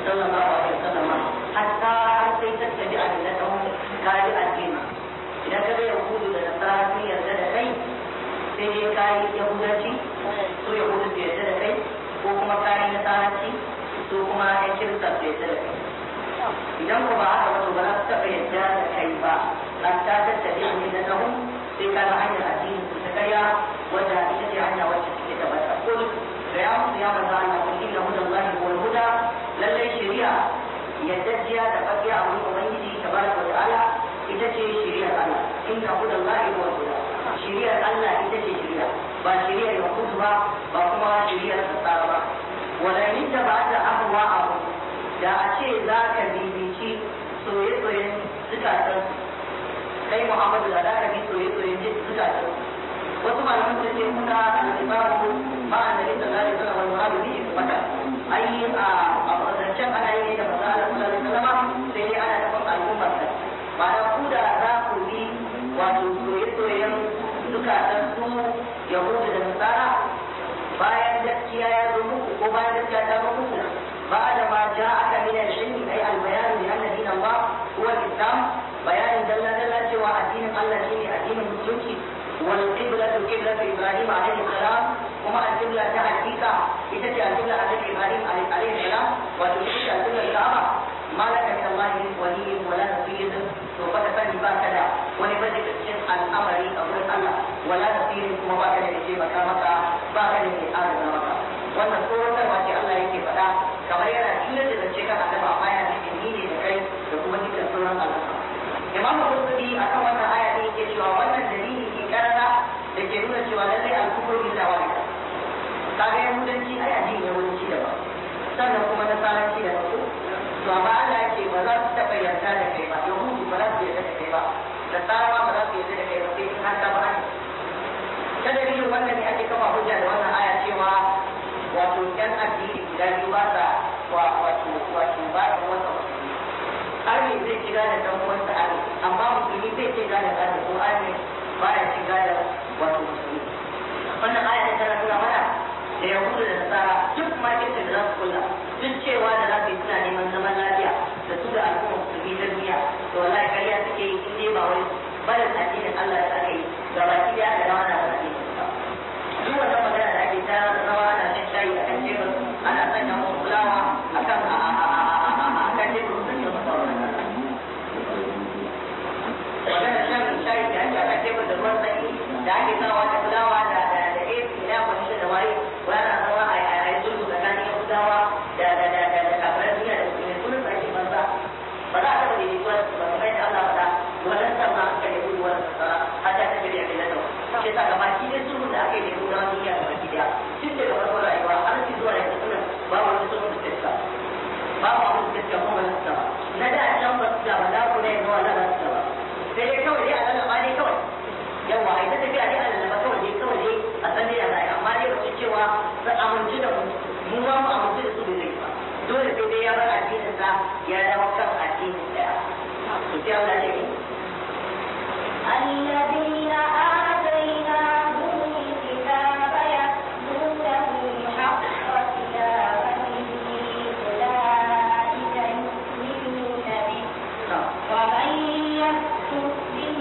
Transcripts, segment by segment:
sallallahu alaihi wasallam hatta har sai ta tabi a millatahu kaji addini idan ka ga yahudu da nasara sun yarda da kai sai dai kayi yahudanci su yahudu su yarda da kai ko kuma kayi nasaranci su kuma ya kirista su yarda da kai idan ko ba haka ba to ba za su taɓa yarda da kai ba hatta ta tabi a millatahu sai ka ga hanyar addini su ta karya wadda ita ce hanya wacce take tabbata kul ga ya musu ya manzo Allah kun inna hudallahi wal huda lallai shari'a yaddajiya da fakiya a wurin ubangiji tabaraka wa ta'ala ita ce shari'ar Allah inna hudallahi wal huda shari'ar Allah ita ce shari'a ba shari'ar yahudu ba ba kuma shari'ar nasara ba wala in ta ba ta ahwa abu da a ce za ka bibici soye-soyen zukatan kai Muhammadu da za ka bi soye-soyen zukatan wasu malaman sun ce kuna al-imamu ba a nabi sallallahu alaihi wasallam wal muradu bihi fata ai a a zancen ana yi da manzo Allah sallallahu alaihi wasallam sai dai ana nufin al'ummar sa ma'ana ku da za ku bi wato soye-soyen zukatan su yahudu da nasara bayan gaskiya ya zo muku ko bayan gaskiya ta zo muku بعد ما جاءك من العلم اي البيان بان دين الله هو الاسلام بيان دل دل سوى الدين الله شيء الدين المسلمين والقبلة قبلة إبراهيم عليه السلام وما القبلة تحقيقا إذا القبلة على إبراهيم عليه السلام وتشرك القبلة الكعبة ما لك من الله من ولي ولا نصير وقد فني باكدا ولبدك الشيخ الأمر أقول الله ولا نصير كما باكدا لشيء مكامك باكدا من آدم مكا wannan tsoratarwa ce Allah yake faɗa kamar yana tilar da zance kan annabi amma yana cikin ni ne da kai da kuma dukkan sauran al'umma imamu Qurtubi akan wannan aya ne yake cewa wannan dalili ke karara da ke nuna cewa lallai al-kufru billah wa kaga yahudanci ai addini yahudanci da ba sannan kuma nasaranci da ba to amma Allah yake ba za su taɓa yarda da kai ba yahudu ba za su yarda da kai ba da tsarawa ba za su yarda da kai ba sai in har ta ba ne ta dalilin wannan ne ake kafa hujja da wannan aya cewa wato yan addini guda biyu ba sa wato wato ba da wata musulmi har ne zai shiga da dan uwansa arni amma musulmi zai shiga da arni ko arni ba ya shiga da wato musulmi wannan aya ta tana nuna mana da yahudu da nasara duk marketing da za su kula duk cewa da za su yi suna neman zaman lafiya da su da al'umma musulmi na duniya to wallahi kariya suke yi in dai ba wai barin addinin Allah da aka yi ga baki da aka rawa na addinin sa duk wannan magana da ake ta rawa ana shan shayi a kan tebur ana sanya musu fulawa a kan a kan tebur sun yi masa wannan magana shan shayi da ake a kan tebur da ruwan sanyi da ake sawa da fulawa da da da AC na kwanishin da waye wani ana zama a yi sulhu tsakanin yahudawa da da da da da kafiran duniya da musulmi sunan sa ake banza ba za a taɓa daidaituwa ba kamar yadda Allah faɗa wannan sa ma aka yi gudu wannan nasara har ta tafi da abin nan shi sa gaba shi ne sulhu da aka yi da yahudawa duniya gaba ki daya tun daga farkon rayuwa har ci zuwa yanzu sunan babu wani sulhu da ta babu abin da ta kuma na ta na da can ba su da ba za ku ne yanzu wannan ba su da ba sai dai kawai dai a lalaba ne kawai yawa a ita tafiya dai a lalaba kawai dai kawai dai a san dai a zai amma dai wace cewa su amince da mu mu ma mu amince da su da zai ba dole sai dai ya bar addinin sa ya dawo kan addinin daya to sai Allah ya ce الذين آتيناهم الكتاب يتلونه حق تلاوته أولئك يؤمنون به ومن يكفر به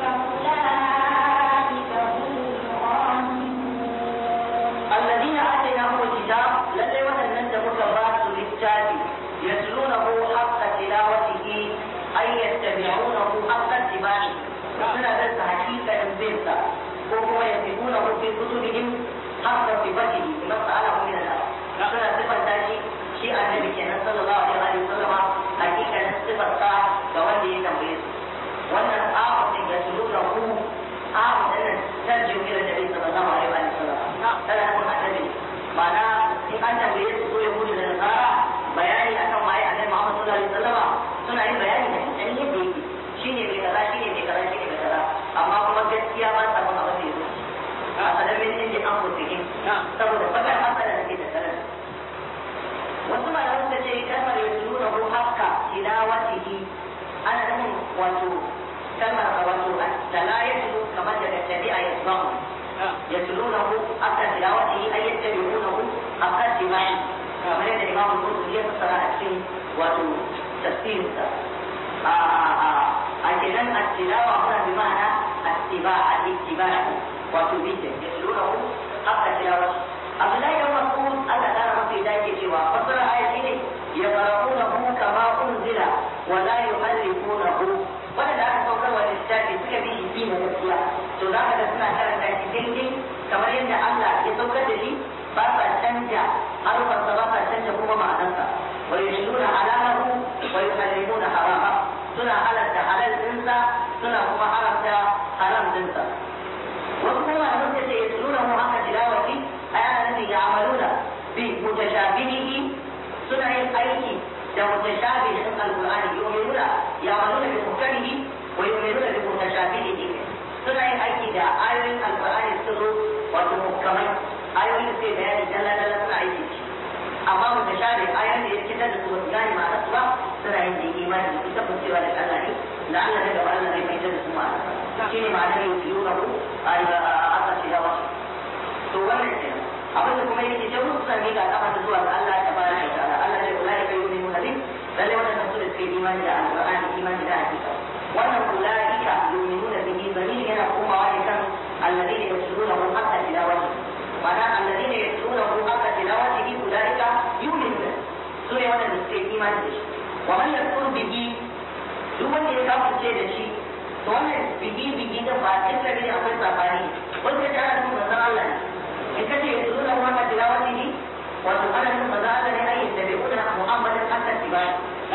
فأولئك هم الظالمون الذين آتيناهم الكتاب للي وهنن دمك باس للتالي يتلونه حق تلاوته أي يتبعونه حق اتباعه suna da حقيقة بيسا وهو يكتبونه في كتبهم حق صفته لما سأله من الله suna sifanta shi shi annabi kenan sallallahu alaihi wa sallam hakikanin sifarsa ga wanda ya tambaye su wannan amurin ya tuluna ku amurin tarjin ila nabi sallallahu alaihi wa sallam tana nufin annabi ma'ana in an tambaye su ko yahudu da nasara bayani akan waye annabi Muhammad sallallahu alaihi wa sallam suna yin bayani da dan yadda yake shine mai kaza shine mai kaza shine mai kaza amma kuma gaskiya ba sa mun abin da yake a sanamin inda an kusurin saboda bakar masala da ke tattare da wasu malaman suka ce kalmar ya nuna ko haka tilawatihi ana nufin wato kalmar wato tala ya tulu kamar daga tabi'a ya tsamu ya tulu na ku akan tilawatihi ay yattabi'una ku akan tibai kamar yadda imam al-qurtubi ya fassara a cikin wato tafsirinsa a a kenan at-tilawa muna bi ma'ana at-tiba al-ittiba wato bi da yasluhu haka tilawa Abdullahi dan Mas'ud Allah ta rama sai yake cewa fassara aya shine ya qara'unahu kama unzila wa la yuharrifunahu wanda aka saukar wa littafi suka bi shi na gaskiya to za ka ga suna karanta shi daidai kamar yadda Allah ya saukar da shi ba sa canja harufansa ba sa canja kuma ma'anarsa wa yashuruna halamahu wa yuharrimuna harama suna halatta halal dinsa suna kuma haramta haram dinsa wasu kuma malaman suka ce yashuruna mu haka tilawati ayana nufin ya'maluna bi mutashabihihi suna yin aiki da mutashabihin alqur'ani yu'minuna ya'maluna bi muhkamihi wa yu'minuna bi mutashabihihi suna yin aiki da ayoyin alqur'ani su zo wato muhkamai ayoyin da sai bayani dalla dalla suna aiki da shi amma mutashabih ayoyin da ya fitar da su ba su gane ma'anar su ba suna yin da imani da ita cewa da Allah ne da Allah ne da Allah ne mai da su ma'ana shine ma'anar yin yuna ku a aka ce da wasu to wannan kenan abin da kuma yake ce musu sami ga kafa da zuwa ga Allah ta bara da ta'ala Allah ne ulai kai yuni munabi lalle wannan su da suke imani da alqur'ani imani da hakika wannan ulaika yu'minuna bihi bani yana komawa ne kan alladhina yaslunahu hatta tilawati ma'ana alladhina yaslunahu hatta tilawati ulaika yu'minuna su ne wannan da suke imani da shi wa man yakfur bihi duk wanda ya kafirce da shi to wannan bihi bihi da ba cikin da akwai sabani wanda ta ana nuna manzon Allah ne in kace ya tsoro ma ka tilawati ne wato ana nuna manzon Allah ne ayi da bai kuna Muhammadin hatta tibai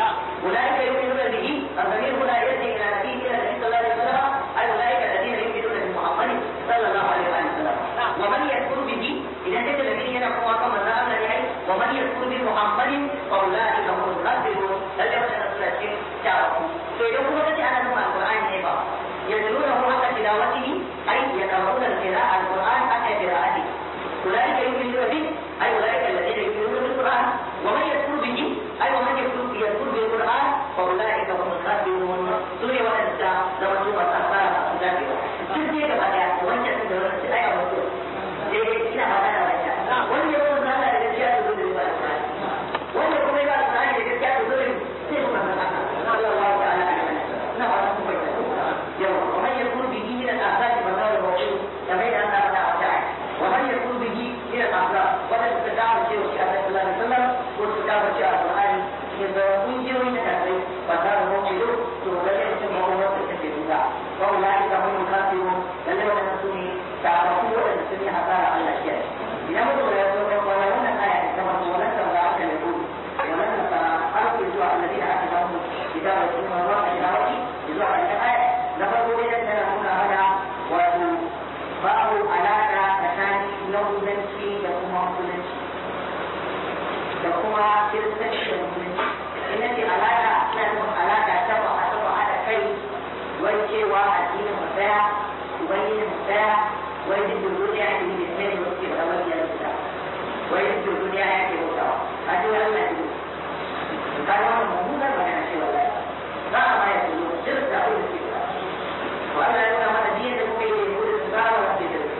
ulaika yu'minuna bihi الضمير هنا يرجع الى نبي الى النبي صلى الله عليه وسلم اي اولئك الذين يؤمنون بمحمد صلى الله عليه وسلم ومن يكفر به اذا كان الذين ينقوا كما قال الله ومن يكفر بمحمد فاولئك هم الخاسرون هل يوجد رسول تعرفوا فإذا كنت أنا نسمع القرآن نبا يتلونه حق تلاوته أي يقرؤون القراءة القرآن حتى قراءته أولئك يؤمنون به أي أولئك الذين يؤمنون بالقرآن ومن يكفر به أي ومن يكفر يكفر بالقرآن فأولئك هم الخاسرون سورة والنساء لو أنتم أصحاب ذلك تجي كما جاء وانت تدرس أي أمر إيه إلى هذا الوجه وان يكون هذا الذي يأخذ بالقرآن وان يكون هذا الذي يأخذ بالقرآن صلى الله تعالى عليه وسلم نعم يوم ومن يكون به من الآفات فقال الموجود كما أن أبدا وجعل ومن يكون به من الأخلاق ولا تتداعى شيء في الله صلى الله عليه وسلم وتتداعى شيء القرآن إذا أنجر من التكليف فقال الموجود تغير اسمه وتكتب وأولئك هم الخاسرون الذين ينسوني تعرفوا أن السنة حصار على الأشياء إذا مدوا يقولون الآية كما ولن ترضى عنك اليهود ولن أرسل سوى الذين آتيناهم كتاب السنة الله تلاوتي يزوع الآية لفظوا بين سنة هذا وباب علاقة تكاني نوزنشي لكم وصلنشي لكم كرسنشي وصلنشي إن في علاقة لكم علاقة تبع تبع على كي ويشيوا الدين مساء وبين مساء ويجد الدنيا في الاثنين وكيف أول يلبسها ويجد الدنيا في مساء هذا هو الله قال هذا موجود ولا شيء ولا لا ما يقولون سر تعود الفكرة وأنا يقول هذا دين ممكن يقول السبارة ولا في ذلك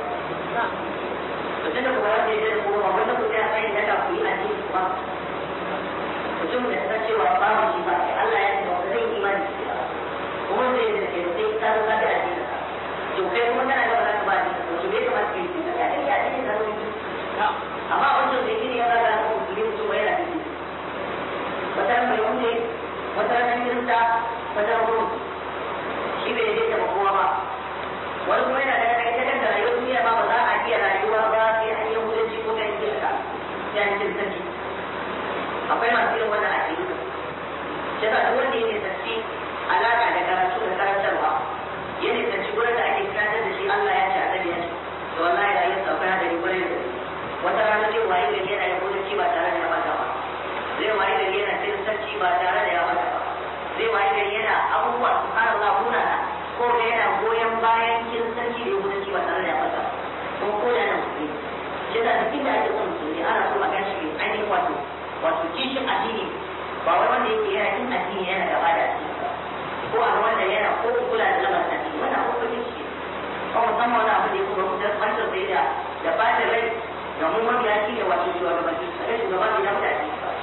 وجدنا قرارات يجد قرون وقلنا كل أخير لك في أدين الصلاة وجمع نستشي وأقام الشفاء الله يجب أن يكون إيمان الشفاء ومن زي ذلك يقول كانوا لا بأدين to kai kuma kana da wannan ba ne to bai kamata kai shi ka dai ya dai da rubutu amma wannan da kike ya ga ku kire su wai da kike wata mai wunde wata ran kirista wata ran shi bai yadda da kowa ba wani kuma yana da kai ta kanta rayuwar duniya ba ba za a iya rayuwa ba sai an yi hudanci ko kai kirista sai an kiristanci akwai masu irin wannan aƙidu shi yasa duk wanda yake tsanci alaƙa da karatu da karantarwa ya ne tsanci gurin da ake karantar da shi Allah ya ce a ya ce to wallahi rayuwar sa akwai hadari gurin da wata rana ce waye gari yana yin hudanci ba tare da ya bata ba zai waye gari yana kiristanci ba tare da ya bata ba zai waye gari yana abubuwa su fara Allah munana ko da yana goyon bayan kiristanci da yahudanci ba tare da ya bata ba ko ko da yana musulmi shi da duk inda ake son musulmi ana so a gan shi ainihin wato wato kishin addini ba wai wanda yake yana kin addini yana gaba da addini ba ko a wanda yana ko kula da lamarin addini wannan ko kake shi ko musamman wani abu da ya kuma mutum kwantar da da da ba da rai ga mu mabiya shi ne wato shugabanci sai shugaba bai damu da addini ba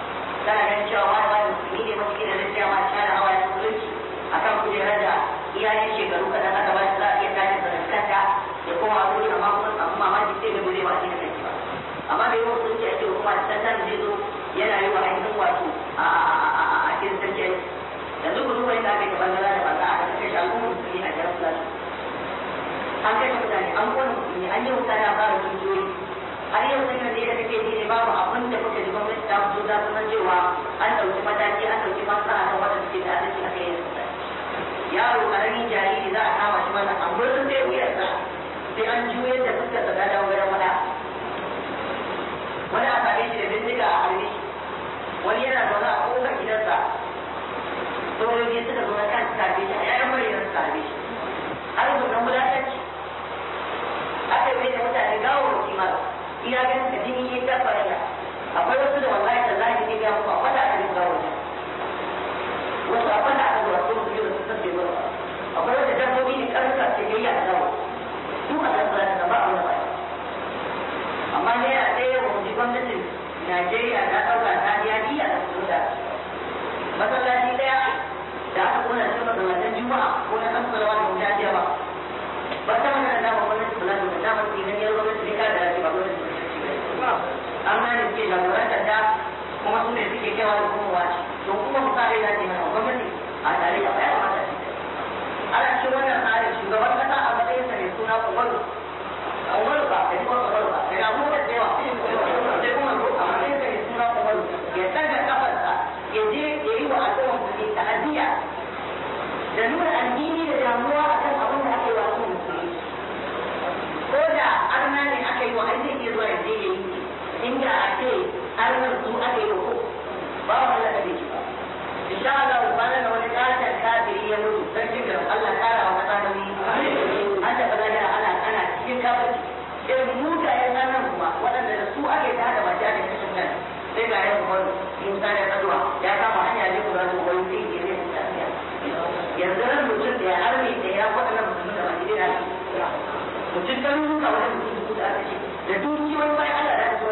kana ganin cewa wani wani musulmi ne masu gina zai tsaya ma share hawa ya musulunci akan kujerar da iyayen shekaru kaɗan aka ba shi za a iya tashi da kanta ya koma wuri amma kuma samu mamaki sai ga gure ba shi da kanki ba amma da yawan musulunci ake hukuma da tantan zai zo yana yi wa ainihin wato a kiristanci yanzu ku duba yadda aka yi gaban gara da ba za a kashe shi al'ummar musulmi a jihar Fulani an kashe mutane an kone musulmi an yi mutane a fara dukiyoyi har yau sun yanzu da kake ji ne babu abin da kuka ji gwamnati ta fito ta kuma cewa an ɗauki mataki an ɗauki masana kan waɗanda suke da adalci aka yi da yaro ƙaramin jariri za a kama shi mana an gurin sai wuyarsa sai an juyar da fuskar sa ta dawo gidan wada wani a same shi da bindiga a harbe shi wani yana zaune a ƙofar gidansa sojoji suka zo na kan tarbe shi a yayin bayyana su tarbe shi har zuwa wulatanci aka yi da mutane gawo da kima iya ganin da jini ya tafa ya akwai wasu da wallahi da zaki ne ga muku akwai da aka yi gawo da wasu akwai da aka zuwa sun biyu da su sabbe ba akwai wanda dabbobi ne karnuka ce ya yi a gawo duk a kan zai ba a wani amma ne a ɗaya wa mutu gwamnatin Najeriya ta ɗauka ta biya diya da su da masallaci ɗaya da aka kona shi masallatan juma'a ko na kan salawa da mutum ya ba ba ta magana da gwamnati kula da ta dama su ganin gwamnati ne kada da ba gwamnati an gane suke jagorantar da kuma su ne suke kewa da kuma wace to kuma mu kare da mana gwamnati a tare da bayan mata ana cikin wannan tsarin shugaban kasa a matsayin sa mai suna umaru umaru ba da kuma umaru ba daga abubuwan da yawa sai kuma a matsayin sa mai suna umaru ya daga kafarsa ya je ya yi wa al'umma musulmi ta'aziyya da nuna addini da damuwa akan abin da aka yi wa al'umma musulmi ko da arna ne aka yi wa ai zai iya zuwa ya je ya yi inda a ce arnan su aka yi wa ko ba wa Allah da bai ba insha Allah kwanan da wani katon kafiri ya mutu sarkin da Allah kara wa kasa da an taɓa lahira ana ana cikin kafirci irin mugayen ranar kuma waɗanda da su ake ta da baki ake kashin nan sai ga yan kuma Musa da Kaduwa ya kama hanya ne kuma da wani zai ke zai tafiya yanzu ran mutum da ya harbe da ya waɗannan mutum da baki da mutum kan ruka wani mutum da aka ce da dukiyoyin bayan Allah da su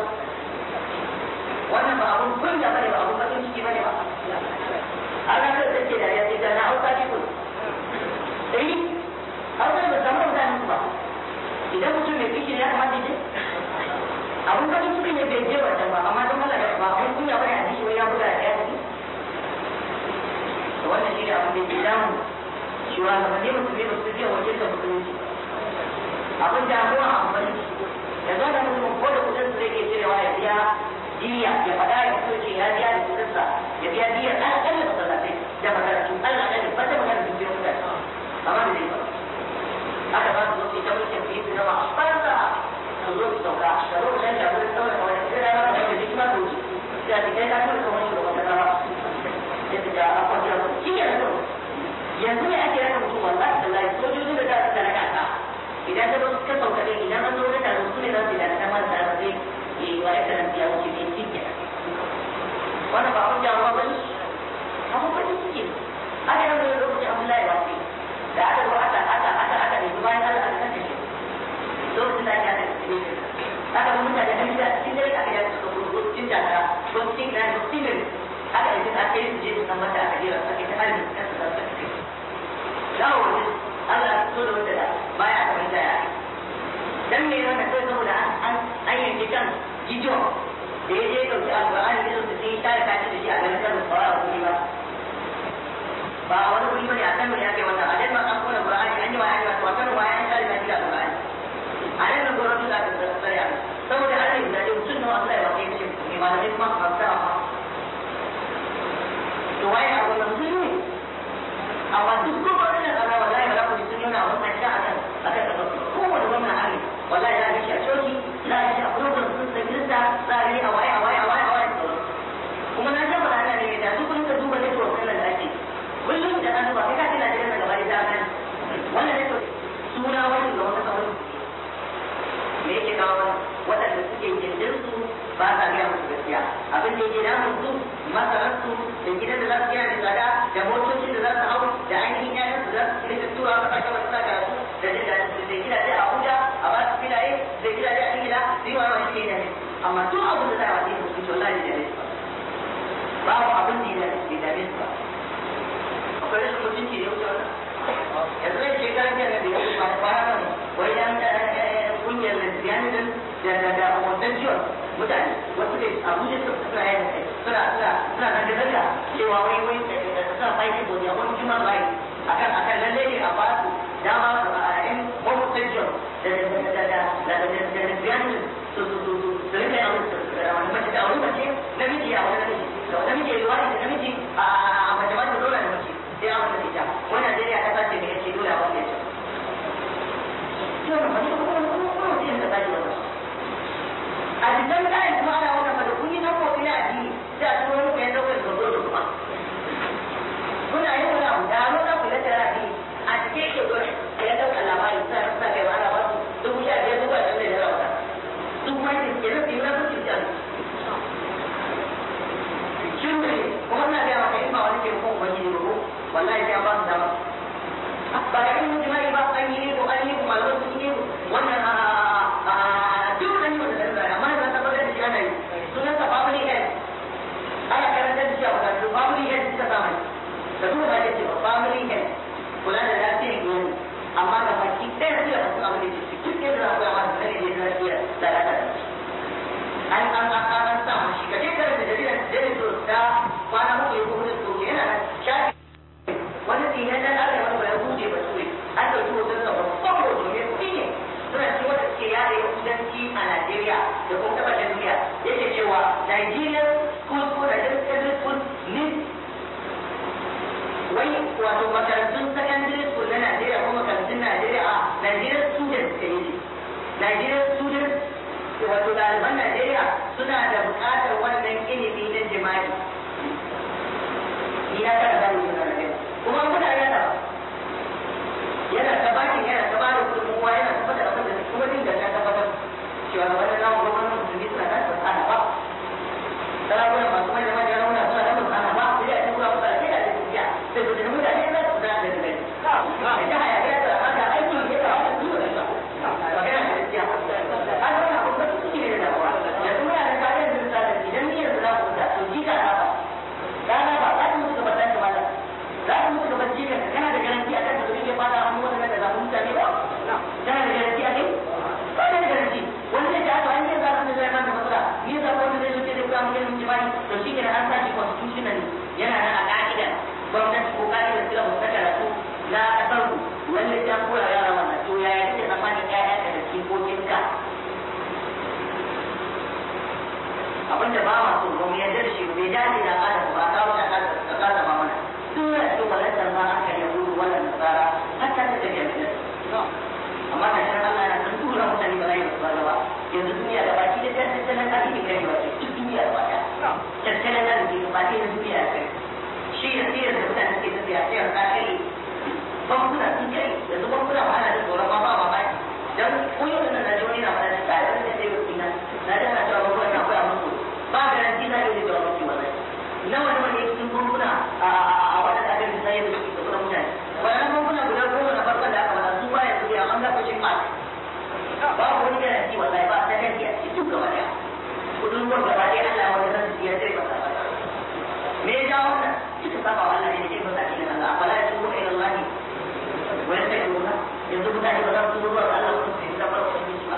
wannan ba abun kunya bane ba abun bakin ciki bane ba Allah ta ce da ya ce da na hauka ne ko eh hauka ba zama mutane ba idan mutum mai kishi ya kamata je abun bakin ciki ne bai je wajen ba amma don Allah ba abun kunya bane a ji wai ya buga da ya ji to wannan shi ne abin da ke damu shugabanni musulmi ba su je wajen da musulunci abin damuwa a bari ya zo da mutum ko da kudin su zai ke cirewa ya biya diya ya faɗa ya fito ce ya biya da kudin sa ya biya diya ɗan ƙalla masallatai da makarantu Allah ƙalla ba ta magana dubiyar mutane amma da zai ba aka ba su zoce ta mulkin fiye su zama a farsa su zo su sauka da lokacin da wurin tsawon wani sai da rana da jiki ma wuce sai a cikin ya tura kamar shugaban kasa ba sai su ga akwai jira mutu shi ya zo yanzu ne ake raka mutum wallahi da lai sojojin da za su raka ka idan ka zo ka sauka ɗin idan an zo wani taro su ne za su yi da ta mara tare zai yi wa ya karanta ya wuce mai cikin wannan ba abin jawo ba ne abin ba ne suke aka yi wani lokacin abdullahi ba ce da aka zo aka aka aka aka ne bayan Allah aka kashe shi lokacin da ake aka kashe shi aka zo mutane an gida cikin dare aka yi suka gudu cikin jaka ko cikin gida ko cikin gari aka yi aka yi su je su san mata aka jira aka yi ta halin da su zaɓa kai dawo wajen Allah ya fito da wanda da baya aka mai jaya dan me yana kai saboda an an yanke kan gijo da ya je dauki alqur'ani da su sai ta ka ci da shi a garin kan fara kuɗi ba ba a wani kuɗi bane a kan ya kai wannan a dan ma an kona qur'ani an yi wa an yi wa kan wa ya ta da shi da qur'ani a nan nan gwamnati za ta tsare a saboda Allah ya da mutum nawa Allah ya wace shi ne malamai kuma ba ta ba to waye a wannan mutum ne amma duk ko ba wannan Allah wallahi ba za ku ji sun nuna abun nan a kan a kan gaba kowane gwamna hari wallahi za a shi a coci za a shi a program sun san kirista za a yi a waye a waye a waye a waye kuma na ga bala Allah ne da duk kun ka duba ne to wannan da ake kullum da an duba kai ka tana da gaba da ta wannan ne to suna wani ga wata kawai me yake kawo wannan waɗanda suke gindin su ba sa gaya musu gaskiya abin da yake damun su masararsu da gidan da za su gina da tsada da motocin da za su hau da ainihin yayan su za su rika tura a kasashen wasu sa karatu da jin daɗin su da gidaje a Abuja a ba su filaye da gidaje a Ingila su yi wani wani ke da ne amma duk abin da za a wani musu to Allah ne da ne babu abin da ya bai dame su ba akwai rashin mutunci da ya wuce wannan yanzu zai ce kan jiya da bai yi ba ba nan wai yan kungiyar lesbianism da da da homosexual mutane wasu da abuja suka suna yin suna suna suna nan da daga cewa wai wai suna fighting for their own human rights akan akan lalle ne a ba su dama a yan homosexual da da da da da da da da lesbianism su su su su su rika yawon wani mace da wani mace namiji a wani namiji da wani namiji ya yi wani da namiji a mace ma ta dole da mace sai a wani ita wani Najeriya ta sace mai yace dole a wani yace. Yau da wani kuma kuma kuma kuma mutum da sace wani. A cikin kayan kuma ana wannan fada kun yi na kofi na addini sai a turo muku yan daukar da zo da kuma. Kuna yin wani abu da hannu za ku yi tara addini a cikin yake dole ya dauka labari sa sa kai ana ba su dubu sha biyar dubu ashirin da ya rauta. Duk wani ke nan ke nan su ci Shin ne kuma na gaya maka in ba wani ke kuma ubangiji ba ko wallahi sai ba su dama ba da yin jima'i ba an yi ko an yi ko malaman sun yi wannan duk an yi wannan da amma na tabbatar da shi ana yi sunan sa family health ana karanta da shi a makarantu family health suka sa mai da kuma ba ce ba family health kula da lafiyar iyali amma da baki ɗaya su da masu abin da ke duk yadda za ku yi amma da ne da lafiya da lafiya an an an an sa mashi ka je karanta jaridar jaridar so da kwana muku ya kuma da so yana nan shafi wani dinan nan aka yi wani buɗe ba tuwe an ɗauki hoton sa babban hoto ne kuɗi ne suna ci wanda suke yada yahudanci a Najeriya da kuma taɓa duniya yake cewa Nigerian school ko Nigerian secondary school need wai wato makarantun secondary school na Najeriya ko makarantun Najeriya a Nigerian students ka yi Nigerian students wato ɗaliban Najeriya suna da buƙatar wannan ilimi na jima'i. Ni na tara zan yi na kuma kuna yana yana ta bakin yana ta bada gudunmuwa yana ta fada abin da kuma din da ta tabbatar cewa ga wannan namu gwamnatin musulmi suna da tsana ba sarakunan masu mai da manyan rauna suna da tsana ba sai da tura musu da da tafiya sai su da mutane za su da da da da haya ya ta haka aiki ya ta haka duk da ba kana da gaskiya an wannan abin da suke ne da damuwa yanzu muna da kayan da idan ni yanzu za ku da to jika na ba rana ba za ku mutu gaban da malam za ka mutu gaban jikin ka kana da garanti a kan da zai fada hannu wannan da zamu mutane ba kana da garanti a kai ba da garanti wani zai ta an yi zaɓen da zai mana matsala ni zaɓen wanda zai zuke da kuma mun yin jima'i to shi kenan an sa shi constitutional yana nan a ka'ida gwamnati ko ka'ida sila mu ta karatu na kasar ku lalle ta koya yara wannan to yaya kake tsammanin ƴaƴa ka da jikokin ka abinda ba ma so ba mu yarda da shi bai dace da adam ba kawo ta kasa ba mana dole su walatar ma aka yahudu wala nasara hatta ta tafiya da amma da shan Allah na san tura mutane ba za yi ba ba yanzu duniya da baki da tattalin arziki kai ba ce duk duniya da baki tattalin arziki da baki da duniya da kai shi ya siyar da mutane suke tafiya sai a kai bankuna sun kai yanzu bankuna ba ana da tsoron ba ba ba ba dan koyo da na joni na fara da tsari da sai ku ina na da na cewa bankuna na koya musu ba garanti za a yi da jawabi wannan nawa nawa ne cikin bankuna a waɗanda aka yi sayar da su da kuma mutane waɗannan bankuna guda goma na farkon da aka wada su baya su biya an zafa shin fat babu wani garanti wallahi ba ta kanki a cikin duk gaba daya kudin ruwan gaba daya Allah wani zan su ya sai masa me ya ja wannan suka saba wa Allah ne da ke masa cikin Allah fala ya tubu ila Allah wani sai ruwa yanzu mutane ba za su tubu zuwa ga Allah su su da farko su ba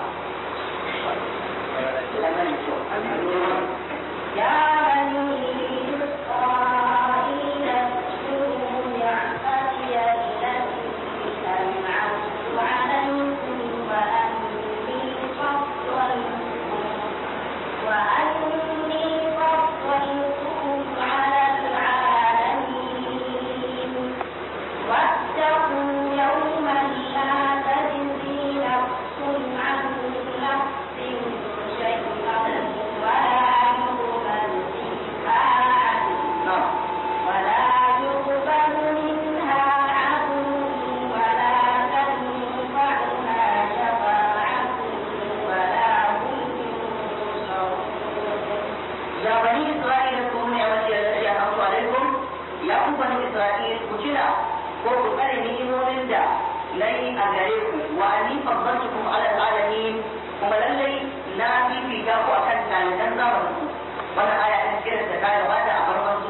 يا بني إسرائيل اذكروا نعمتي التي أنعمت عليكم وأني فضلتكم وأني فضلتكم على العالمين واتقوا يوما لا تجزي نفس عن نفس شيئا ولا يقبل منها عدل ولا يقبل منها عدل ولا تنفعها شفاعة ولا هم ينصرون يا بني إسرائيل اذكروا نعمتي التي أنعمت عليكم يا ku bani Isra'il ku tuna ko ku tsare ni'imomin da nayi a gare ku wa ani faddaltukum ala alamin kuma lallai na fifita ku akan taliban zamanin ku wannan aya ta cikin da ta gabata a farkon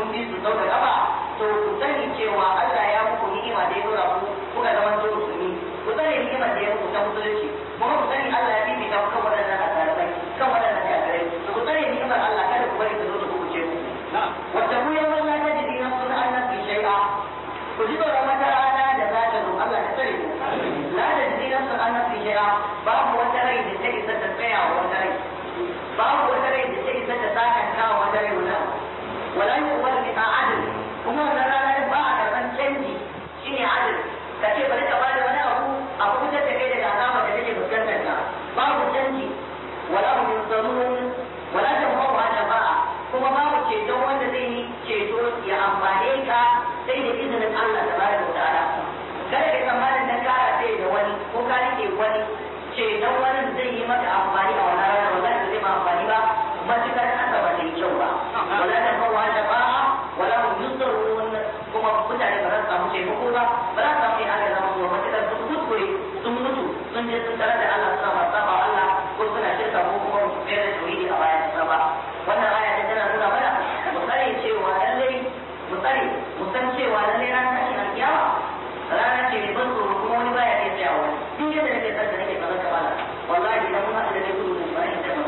bi su sau da kafa to ku sani cewa Allah ya muku ni'ima da ya dora ku kuka zama to musulmi ku sani ni'imar da ya muku ta musulunci kuma ku sani Allah ya bibita ku kan waɗannan asarabai kan waɗannan kafirai ku sani ni'imar Allah kada ku bari ta zo ta kubuce ku wata ku yau Allah ta jidi na suna Allah fi shai'a ku ji tsoron wata rana da za ta zo Allah ta tsare ku la da jidi na suna Allah fi shai'a babu wata rai da ta isa ta tsaya wa wata rai babu wata rai da ta isa ta sakanta wa wata rai wala wala yuqbal min adl kuma wannan rana ba a karban canji shine adl ka ce bari ka bada wani abu a kubutar da kai daga azaba da take fuskantar ka babu canji wala hum yunsarun wala tamhu shafa'a kuma babu ceton wanda zai yi ceto ya amfane ka sai da izinin Allah tabaraka wa ta'ala kada ka tsammanin dan ka sai da wani ko ka rike wani ceton wani zai yi maka amfani a wannan rana ba zai zai ma amfani ba matukar aka ba zai kyau ba wala tamhu shafa'a wala hum yunsarun kuma mutane ba za su samu taimako ba ba za su samu yin aka zama kuma matukar sun kuskure sun mutu sun je sun tare da Allah suna masu saba Allah ko suna shirka ko kuma su tsere da tauhidi a bayan sa ba wannan aya ta tana nuna mana mu tsare cewa lallai mu tsare mu san cewa lallai ranar tashin alkiyama rana ce mai ban tsoro kuma wani baya iya tsayawa duk yadda nake san da nake tsaron ka bala wallahi idan mun haɗu da kai gudu ba ni da ba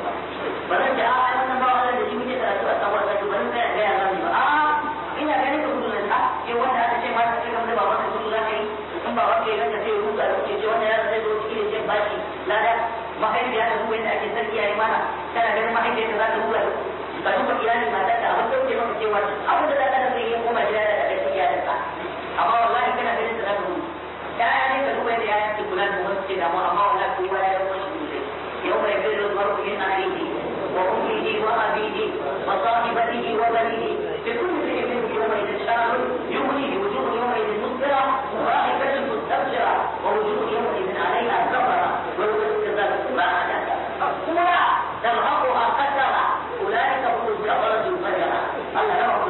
ba zan ji a wannan ba wannan da shi muke karatu a sabuwar sai ba zan tsaya ga ya zami ba a'a ina ganin ka gudu nan ke wanda aka ce ma ta ce kamar da baban ka gudu za ka yi in ba wanda ya ranka sai ya ruga da kuke ce wannan ya zai zo cikin ce bashi lada mahaifiya ta ruwa yadda ake sarki yayi mana kana ganin mahaifiyar ta za ta ruga ka duba iyalin mata ta abin da ke maka cewa abin da za ka zai yi koma gida da kai iyalin ka amma wallahi kana ganin ta za ta ruga ya ne ka duba yadda ya ke kula da wasu ke damu amma wallahi ko ba ya kuma shi ne yau mai bin rubar ku yin ainihi wa ummihi wa abihi wa sahibatihi wa banihi لكل شيء منه يومئذ شان يغني وجوه يومئذ مسفرة ضاحكة مستبشرة ووجوه يومئذ عليها كفرة ويوسكت ما حدث أولى ترهقها قترة أولئك هم الكفرة الفجرة الله لا أقول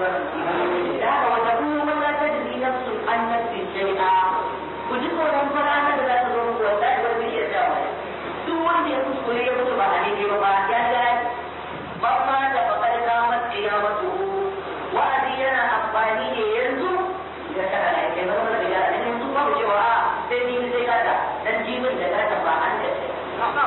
لك وتقول ولا تجزي نفس عن نفس شيئا وجدوا لهم فرعنا لا تضروا ولا تضروا شيئا duk wanda ya kuskure ya mutu ba a daidai ba ba ya ga ba ma da bakar kamar kiyamatu wa'azi yana amfani ne yanzu da kana da ke zama da yara dan yanzu babu cewa a sai ni sai gata dan jibin da gata ba an da ce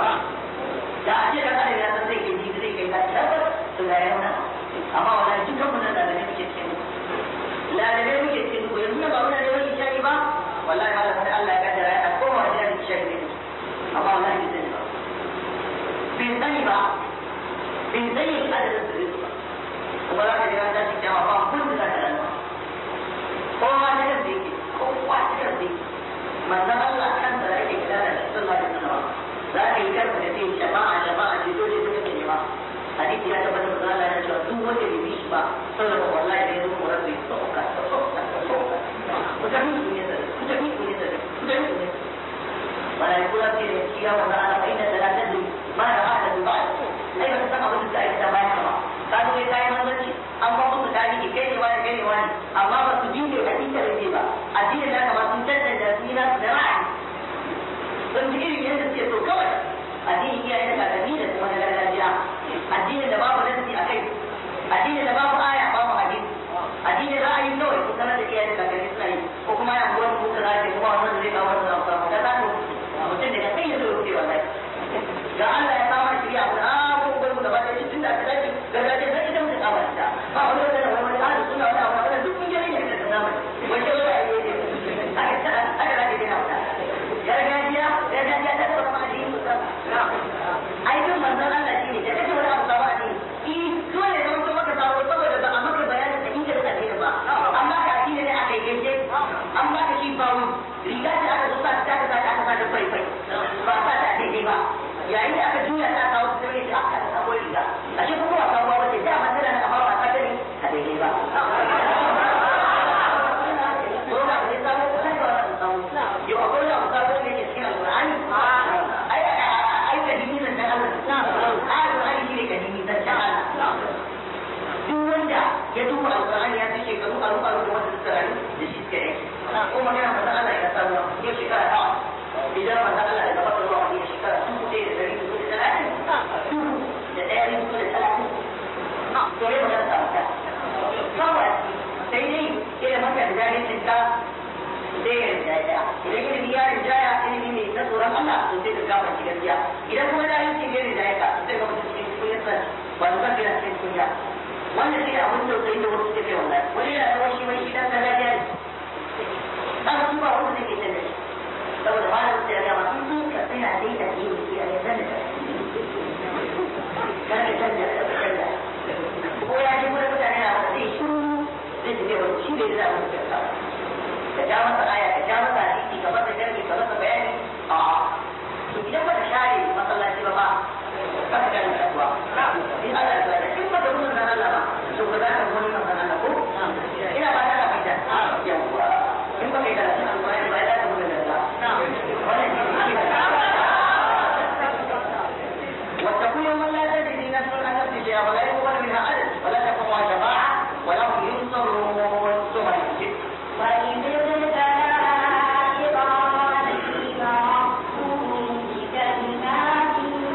da a ce da kana ya san zai ke jibi zai kai gata tabbas to da yana amma wallahi dukkan mun da da muke cikin lalabe muke cikin ko yanzu ba wannan da wani shari ba wallahi malam sai Allah ya kaddara ya koma da shari ne amma wallahi bai sani ba bai sani ba bai sani adadin su ba kuma za ka ji ran tashi kyawa ba kun da za ka rana kowa ta kan da yake kowa ta kan da yake manzon Allah kan da yake kira da shi sallallahu alaihi wasallam za ka yi karfa da sai shafa'a shafa'a ce dole ta kake nema hadisi ya tabbata da Allah ya ce duk wanda bai bi shi ba sallallahu wallahi da yanzu kuma zai sauka sauka sauka mutane su ne da mutane su ne da mutane su ne malaiku za su yi shi ya wanda ana fa'ina da la tadri ma da hada ba ai ba san abin da ake da bayan ba ka zo kai kayan manzanci an ba musu tarihi kai ne wani kai ne wani amma ba su bi ne hakika da ba addinin da kama sun tantance su yi nasu da ra'ayi sun ji irin yadda suke so kawai addinin iyaye da kakanni da kuma na gargajiya addinin da babu nasi a kai addinin da babu aya babu hadisi addinin ra'ayi kawai sun sanar da iyaye da kakanni suna yi ko kuma ya buwar su ka zaje kuma wannan zai kawo wannan amfani da za mutum daga kai ya zo rufe wallahi ga Allah ya samar shirya ku a ko gwai gaba da tun da aka dace gargajiya zai ita mutum kama ta ba wani wanda da wani ahli suna wani abu wanda duk mun gani ne da zamani wace wani ayi ne aka ta aka rage dina wata gargajiya gargajiya ta tsara ma addini ai duk manzon Allah shi ne da kace wani abu sabo addini i dole ne mutum maka sabo saboda ba a maka bayanin da inda da addini ba amma ka addini ne aka yi gaje an ba ka shi bawu riga ta aka zo sa ta ta ta ta ta fai fai ba sa ta daidai ba yayin da aka juya ta kawo su sai aka ta sabo riga a shi kuma wasa ruwa wace da man tana amma ba ta gani a daidai ba Yau akwai da abu sabo ne ke cikin alƙur'ani? Ai, ai, kadimi zan ta Allah. Ai, alƙur'ani shi ne kadimi zan ta Allah. Duk wanda ya duba alƙur'ani ya fi shekaru aru aru da wanda suka rayu da shi suka yi. Ko magana manzon Allah ya samu yau shekara nawa. Idan manzon Allah ya gaba zuwa wani shekara dubu ɗaya da ɗari dubu da talatin. Dubu da ɗaya dubu da talatin. To ne magana ta wata. Kawai to sai ka kama shi gaskiya idan kuma da yin cikin ne da ya ka sai ka mutu cikin kunya sa ba su san kira cikin kunya wannan shi ne abin tausayi da wasu suke kai wallahi wani yana zama shi wani idan kaza ya ne ba su ba wanda zai ke canza shi saboda ba da sai ya gama in ka tsaya dai da yi shi a yanzu da kar ka canza ka canza ko ya ji wani mutane na wata zai shiru zai ji wani shi ne za a mutu ka ka ja masa aya ka ja masa hadisi ka masa jarki ka masa bayani a to idan ba ka share masallaci ba ba ba ka gane kasuwa in Allah ya tsaya in ba ka gudun nan Allah ba to ba za ka gudun nan Allah ko ina ba ta da fita yawa in ba ka yi karatu alƙur'ani ba za ka gudun nan Allah wannan shi ne واتقوا يوما لا تجزي نفس عن نفس شيئا ولا يقبل منها عدل ولا تقوم شفاعة ولا هم ينصرون ثم يمسك وإذ ابتلى إبراهيم ربه بكلمات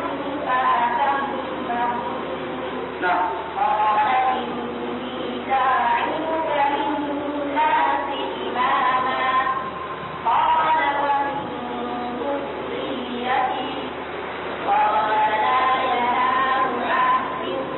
فأتمهن نعم قال إني جاعلك للناس إماما قال ومن ذريتي قال لا ينال عهد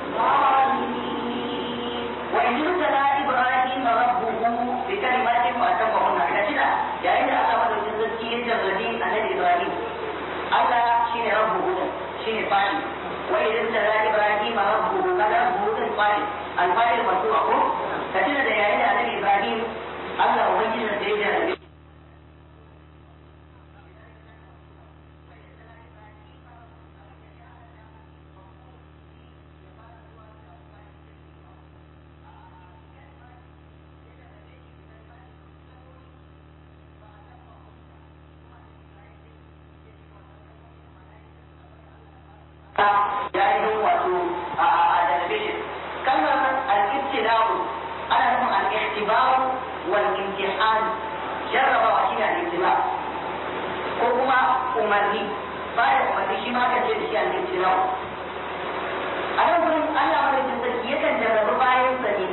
الظالمين وإن ابتلى إبراهيم ربه بكلمات فأتمهن كثيرا يعني أن الله مدى الجزء يجرد النبي إبراهيم الله شيني ربه شيني فاعل وإذ ابتلى إبراهيم ربه هذا ربه الفاعل الفاعل مرفوع كثيرا يعني أن النبي إبراهيم الله وجد سيجرد ya yi wato a television kalmar al-ibtila'u ana nufin al-ihtibar wal imtihan jarrabawa shi ne al-ibtila ko kuma umarni bayan umarni shi ma kan ce da shi al-ibtila'u a nan gurin Allah madaukakin sarki yakan jarrabu bayan sa ne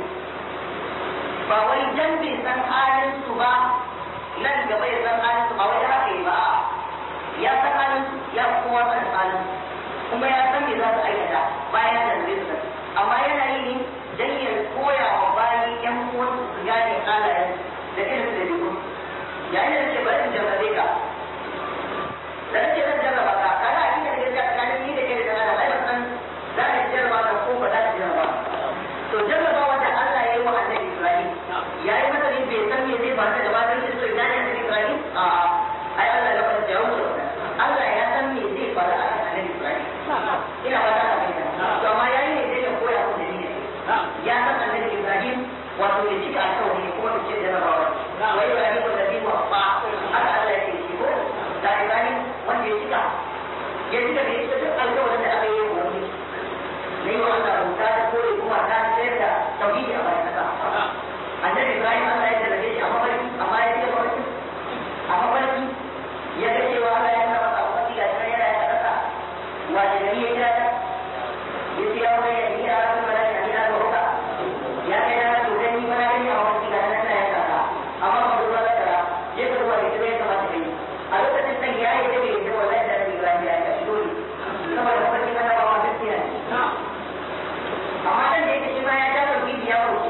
ba wai dan bai san halin su ba nan gaba ya san halin su ba wai haka yi ba ya san halin su ya kowa san halin su kuma ya san me za su aikata bayan da zai su amma yana yi ne dan ya koya wa bayi yan uwan su gane halayen da irin da dubu yayin da ce bari in jarrabe ka da nake zan jarraba ka kana a cikin gaskiya tsakanin ni da kai da Allah ai ban san za ka jarraba ka ko ba za ka jarraba to jarraba wanda Allah ya yi wa annabi Ibrahim ya yi masa ne bai san me zai ba ta gaba don shi so idan annabi Ibrahim a ai Allah ya fara jawo Allah ya san me zai faru a annabi Ibrahim ina ba ta fahimta to amma yayi ne dai ya koya ku da ni ya san annabi Ibrahim wato ya cika alƙawari ne kuma ce da rabawa wai Ibrahim ko da biwa ba haka Allah ya ce shi ko da Ibrahim wanda ya cika ya cika da ya duk alƙawarin da aka yi wa wani ne wa Allah rubuta da kore kuma ta sayar da tauhidi a bayan kasa annabi Ibrahim Allah ya jarrabe shi a mafarki amma ya ce mafarki a mafarki ya ga cewa Allah ya nuna masa mafarki ga shi yana ya kasa wace gari ya kira ta ya ce ya wani ya kira ta kuma ya kira ta roka ya kai na to gani ba na gani a wani ga nan ya kasa amma ba ruwa da kara je ka ruwa da kira ya kamata kai a lokacin nan ya yi da bai da wallahi da Ibrahim ya yi dole saboda mafarki na ba ma gaskiya ne amma dan da yake shi ma ya ta da bibi ya wuce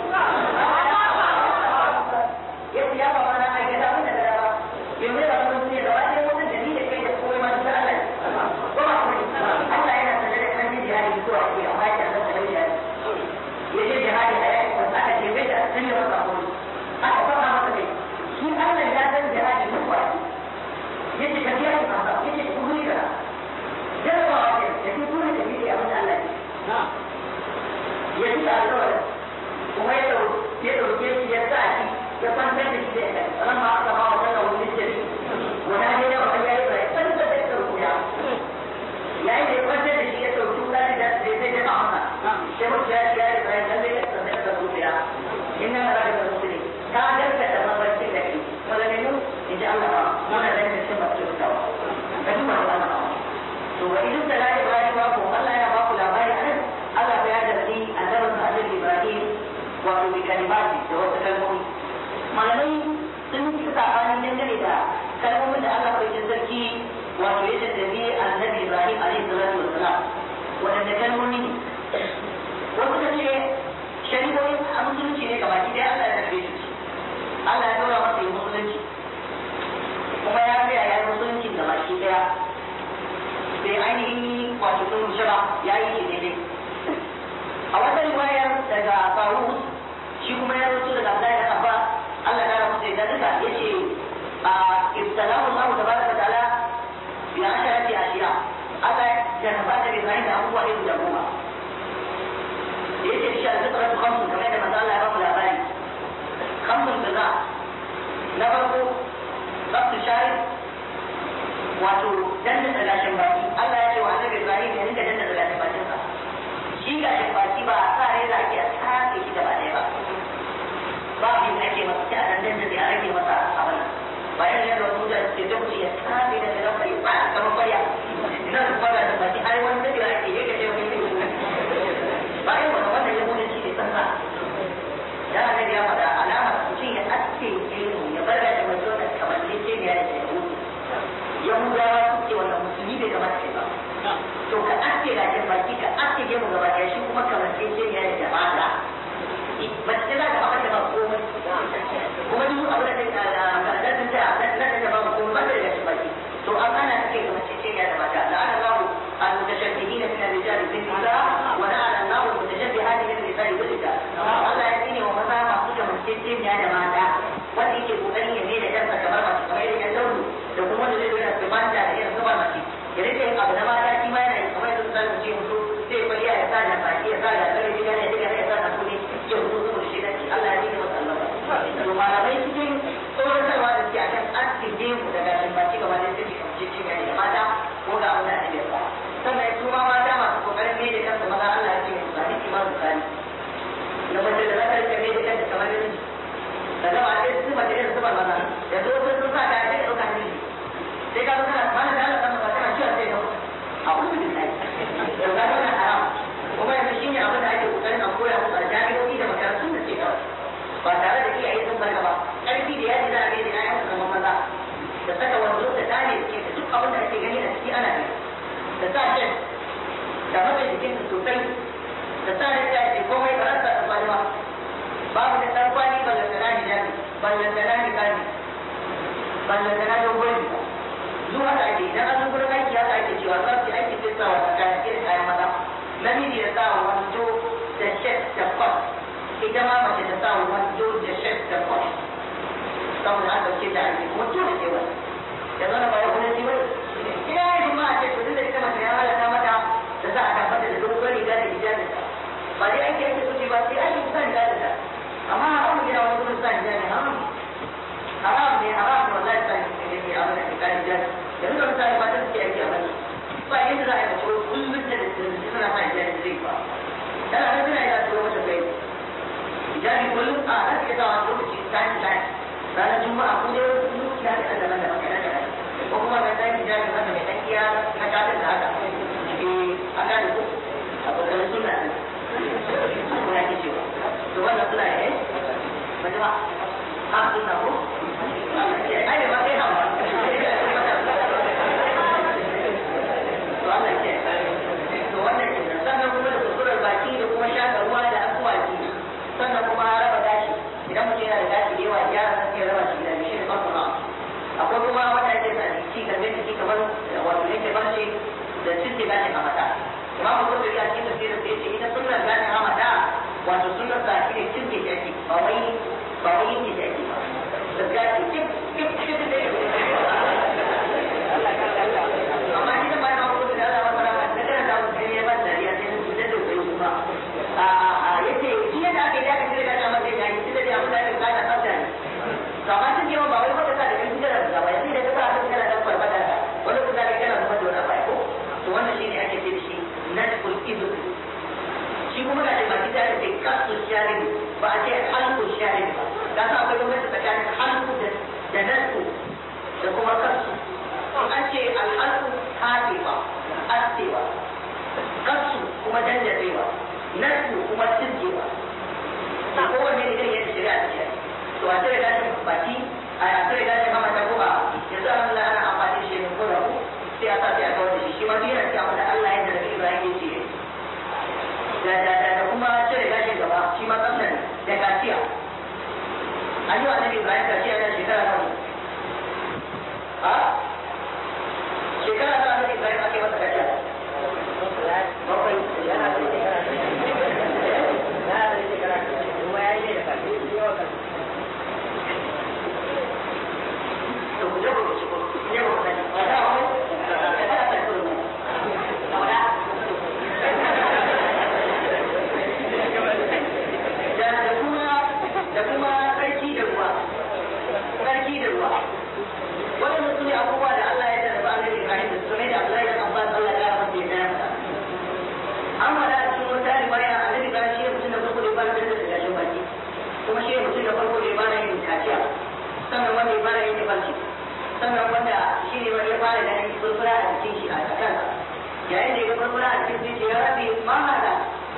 ya ce ya ba ma na aikata mun da dara ba yanzu da mun ne da wani mutum da ni da kai da komai ma da Allah ko ba ku Allah yana sanar da kan jihadi zuwa ku amma ya san da jihadi ya je jihadi a yayin da aka ce bai da sun yi masa koyi aka fara masa kai shi Allah ya san jihadi duk wa ya ce ka biya ku kaza ya ce ku guri kaza jarabawa ce ya ce ku ne da bibi abin da Allah ya ce alƙawarin kuma ya ɗauke shi ya sa shi ya kwantar da shi da ya ran ma aka ba wa sallah wani jiri wani ne da wani yayi bai san da zai ɗauko ya yayin da ya kwantar da shi ya ɗauki wani da zai zai jama masa sai mutu ya ce ya yi bai san da ya san da ya ɗauko ya inna na rage da musulmi ka gaskata mabarcin da ke maganganu in ji Allah ba muna da yin cin masu kyautawa ka duba da Allah ba to wa idan da layi Ibrahim ba ko Allah ya ba ku labari a nan Allah ya jarri annabin sa Annabi Ibrahim wato bi kalimati da wasu kalmomi malamai sun yi sabani dangane da kalmomin da Allah bai sarki wato ya tattabi annabi Ibrahim alaihi salatu wassalam wadanda kalmomi ne wasu ka ce shari'o'in a musulunci ne gabaki ɗaya Allah ya tafi su Allah ya dora masa yin musulunci kuma ya tsaya ya yi musulunci gabaki ɗaya bai ainihin wato sun rushe ba ya yi shi daidai a wata riwayar daga Faruk shi kuma ya rubuta daga Abdullahi da Abba Allah ya rubuta da duka yace a ibtalahu Allah tabaraka wa ta'ala bi asharati ashiya Allah ya jarraba da Ibrahim da abubuwa ne guda goma yace shi al-fitratu khamsun kamar da manzo Allah ya bamu labari khamsun kaza na farko sabtu shari wato danna gashin baki Allah ya ce wa annabi Ibrahim ya rinka danna gashin bakin sa shi gashin baki ba a sa rai da ake a tsafe shi gaba ɗaya ba ba abin da ake masa sai a dandan da a rage masa abin ba yana yadda wasu da ke da kuce ya tsafe da shiga bai ba a kama baya ina da fara da baki har wani da ake yi ka ce wani bayan wani wanda ya bude shi ne sansa ya annabi ya faɗa alamar mutum ya aske gemu ya bar da mai zo da kamar ce ce ne ya da yahudu yahudawa su ce wannan musulmi bai kamata ce ba to ka aske gashin baki ka aske gemu gaba ɗaya shi kuma kamar ce ce ne ya da jama'a mace za ta haɓar da ba komai kuma duk abin da ta da ta ta na ta ba komai ba ta da gashin baki to an ana take ga mace ce ya da mata la'ana Allahu al-mutashabbihin min ar-rijal bin nisa wa la'ana Allahu al-mutashabbihat min an-nisa'i bil rijal Allah ya tsine wa maza masu da mace ce ya da mata wanda yake kokarin ya mai da kansa kamar mace kamar yadda launi da kuma wanda zai zo yana tsimanta da irin zuba mace ya rike yin abu na mata shi ma yana kamar yadda zai ce mutu sai kwaliya ya sa da baki ya sa da kare gida ya diga ya sa da kudi ya mutu zuwa shi da shi Allah ya tsine masa Allah to malamai cikin tsoratarwa da suke akan aski gemu da gashin baki gaba da suke kamce cin gani da mata ko ga abin da ake yasa sannan su ma mata masu kokarin mai da kansu maza Allah ya ce musu zani ki ma su zani na mace da za ta rike mai da kanta kamar da miji da gaba ɗaya su mace da su ba maza da zo sun sun sa ka ya ce ɗauka miji sai ka zo kana mana da Allah kan maza kana ciwon sai ka a kudu da kai da ga wannan haram kuma yanzu shine abin da ake kokarin a koya musu a jami'o'i da makarantun da ke kawai ba tare da iyaye sun barka ba ƙarfi da yaji za a gaida ƴaƴan su zama maza da saka wando da dane suke da duk abin da ake gani a ciki ana ne da sa shan da matsa jikin su sosai da sa da ta ce komai ba rasa da kwali ba babu da ɗan kwali ballantana hijabi ballantana hijabi ballantana dogon riga zuwa da ake idan an gurin aiki haka ake cewa za su yi aiki sai sa wata kayan irin kayan maza namiji ya sa wando da shet da kwas ita ma mace ta sa wando da shet da kwas saboda an dauke ta aiki kuma dole sai wani da zana ba ya kuma ji wani ina yin ma a ce to da ita mace ya halaka mata da za a tabbata da dogon riga da hijabin ta ba dai aiki ake kuce ba sai aiki sa hijabin ta amma haram gina wani gudun sa hijabin haram haram ne haram ne wallahi sa hijabin ne ke abin da ke kare hijabin yanzu da mutane ba ta suke aiki a bane ba yadda za a yi mace kullum da da suna sa hijabin zai ba tana nan suna yana tsoro mata kai hijabi kullum a za su iya sa wani lokaci time time ranar juma'a ko dai wasu lokaci haka da daban daban kaɗan kaɗan ko kuma ga ɗan hijabi haka mai ɗan iya na kafin da haka eh an gane ko a ƙoƙarin suna ne suna ke cewa to wannan suna ne ba ji ba a suna ko ai da ba kai hawa to Allah ke to wannan kenan sannan kuma da kusurar baki da kuma shaƙa ruwa da asuwaki sannan kuma raba gashi idan mutum yana da gashi da yawa ya rasa sai raba shi da shi da kuma akwai kuma wanda ake sa ci garbe jiki kamar wato yake barci da cikin gashin hamata imamu kurkuri a cikin tafsirin sai ce ita sunnar gashin hamata wato sunnar sa shi ne cin ke jaki ba wai ba wai yin ke jaki ba da gashi kip kip kip da amma ni da bayan abu da Allah wata rana da kana da wani ne ba dariya sai su da da kai kuma a a yace shi yadda aka yi aka kire da amma sai ga shi da abu da aka kada tsafta ne to amma sun ce ba wai wata sa da kai da da ba sai da ka sa ka kana da farfada ka wanda kuma da kana kuma da wani ko to wannan shine ake ce shi nadful ibn shi kuma da ba kita da ke kasu sharin ba a ce halku sharin ba da sa akwai gwamnati tsakanin halku da da nadfu da kuma kasu an ce alhalku haɗewa askewa kasu kuma dandarewa nadfu kuma cirgewa to kowanne da irin yadda shari'a ta ce to a tare gashin baki a tare gashin hamata ko a yanzu alhamdulillah ana amfani da shi ko da ku an yi wa annabi ibrahim kashi a shekara nawa a shekara nawa annabi ibrahim ake masa kashi bakwai yana da shekara yana da shekara kuma ya yi ne da kashi to ku je ku ci ku je ku sani ba da wani da da ta ku ne saboda da da kuma da kuma sarki da ruwa sarki da ruwa wannan su ne abubuwa da Allah ya tarba annabi Ibrahim da su ne da Allah ya Abbas Allah ya rahama ya tarba an wada a cikin wata riwaya annabi Ibrahim shi mutum da farko da ya fara da gashin baki kuma shi mutum da farko da ya fara yin kaciya sannan wanda ya fara yin barci sannan wanda shi ne wanda ya fara ganin furfura a cikin shi a kansa yayin da ya ga furfura a cikin shi ya rabi ma hada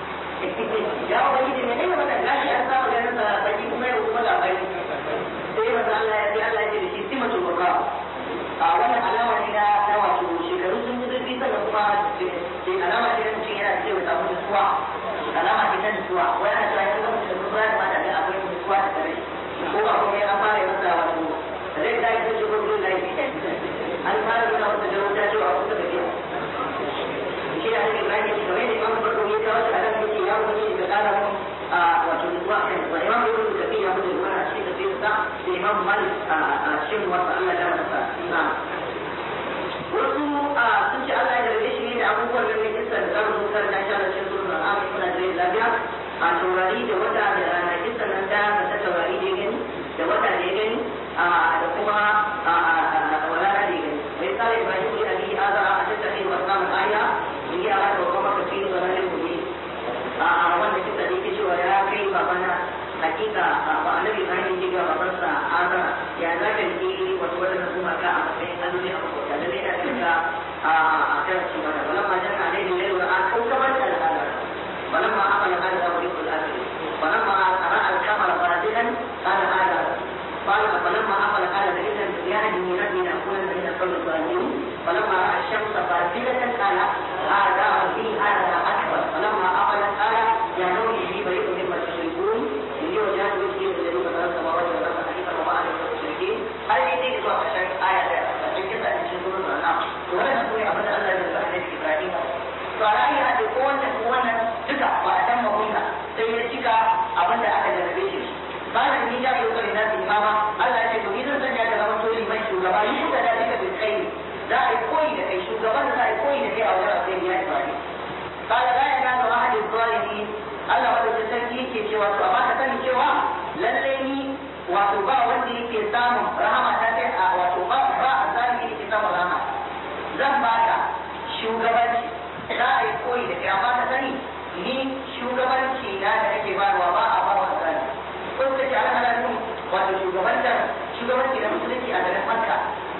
ya ubangiji ne ne wannan gashi an samu ganin sa baki kuma yau kuma labari sai wanda Allah ya ce Allah ya ce da shi simatul burqa a wannan alama ne na na wato shekaru sun yi zurfi sannan kuma ce alama ce na mutum yana cewa samu nutsuwa alama ce ta nutsuwa wani ana cewa yanzu mutum da nutsuwa ya kamata ga akwai nutsuwa da tare ko ba kuma an fara yi masa wato zai da yi ko ko zai yi an fara nuna masa da wuta cewa kusa da biya shi da ake Ibrahim shi kamar yadda Imam Barko ya kawo shi a nan yake ya wuce da kara mun a wato nutsuwa kan ba Imam Ibn Kathir ya wuce da shi da sai sa da Imam Malik a cikin wasa Allah ya masa na wasu sun ce Allah ya garbe shi ne da abubuwan da ne kisa da zamu zo karanta shi a cikin sunan al-Amin kuna da lafiya a taurari da wata da rana kisa nan da ta taurari da gani da wata da ya gani da kuma wala da ya gani wai kare Ibrahim ya ali aza a tattafi wa samun aya in ya hada wa kuma kafi da ranar gobe a wanda kisa da yake cewa ya kai babana hakika ba annabi Ibrahim ya ga babansa aza ya za ka yi wasu wadannan kuma ka a matsayin alloli a makota da zai da kanka a kan ci mana walamma janna alaihi lailu an kaukaban da al'ada walamma aqala qala da wuri kul akhir walamma ara al-kamara fadilan qala hada قال فلما أقل قال فإذا يهدي ربي لأكون من القوم الظالمين فلما رأى الشمس فاسدة قال هذا ربي هذا أكبر فلما أقل قال يا نور لي بريء مما تشركون إني وجهت وجهي للذي فطر السماوات والأرض حنيفا وما أنا من المشركين هل يدري إذا عشان آية فكيف أن تشركون الأنعام ولا نقول أبدا الله من بعد إبراهيم فرأي أن يكون تكون duka ba a san mahunna sai ya cika abin da aka jarrabe shi bayan ni ja yau kare nasu imama Allah ya ce to idan zan ya zama to liman shugaba yi shuka da duka bil kai za a yi koyi da kai shugaban da za a yi koyi da kai a wajen sai ya yi قال لا ينال أحد الظالمين Allah wanda ta sarki yake cewa to amma ka sani cewa lalle ni wato ba wanda yake samun rahama ta kai a wato ba ba a zalimi yake samun rahama zan baka shugabanci za a yi koyi da kai amma ka sani ni shugabanci na da nake bayarwa ba a ba wa zalimi ko ta ce ana ana nufin wato shugabantar shugabanci na musulunci a garin Makka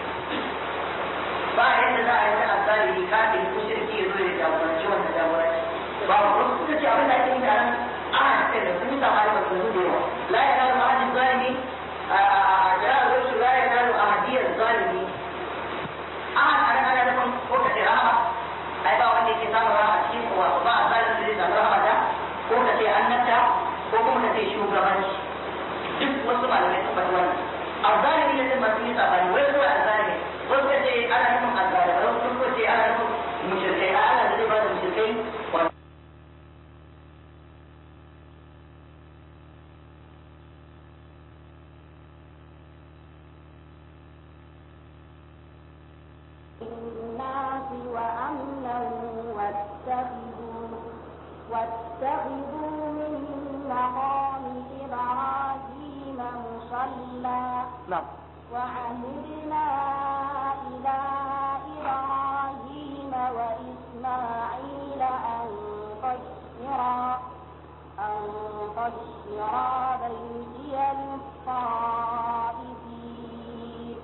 ba yadda za a yi ta azalimi kafin ko shirki ya zo ya jagoranci wannan jagoranci ba wasu suka ce abin da ake yi nan ana ce da sun samu da su da yawa la ya nalu ahadin zalimi a jira da su la ya nalu ahadiyar zalimi ahad ana ana nufin ko ka ce rahama ai ba wanda yake samun rahama cikin kowa ba a zalimi zai samu rahama ta ko ka ce annabta ko kuma ka ce shugabanci duk wasu malamai sun faɗi wannan azzalimi ne sun masu yi sabani wai zuwa azzalimi wasu ka ce ana nufin azzalimi wasu ka ce ana nufin mushrikai a Allah zai ba da mushrikai الناس وأمنا واتخذوا واتخذوا من مقام إبراهيم مصلى نعم وعهدنا إلى إبراهيم وإسماعيل أن طهرا أن طهرا بيتي للطائفين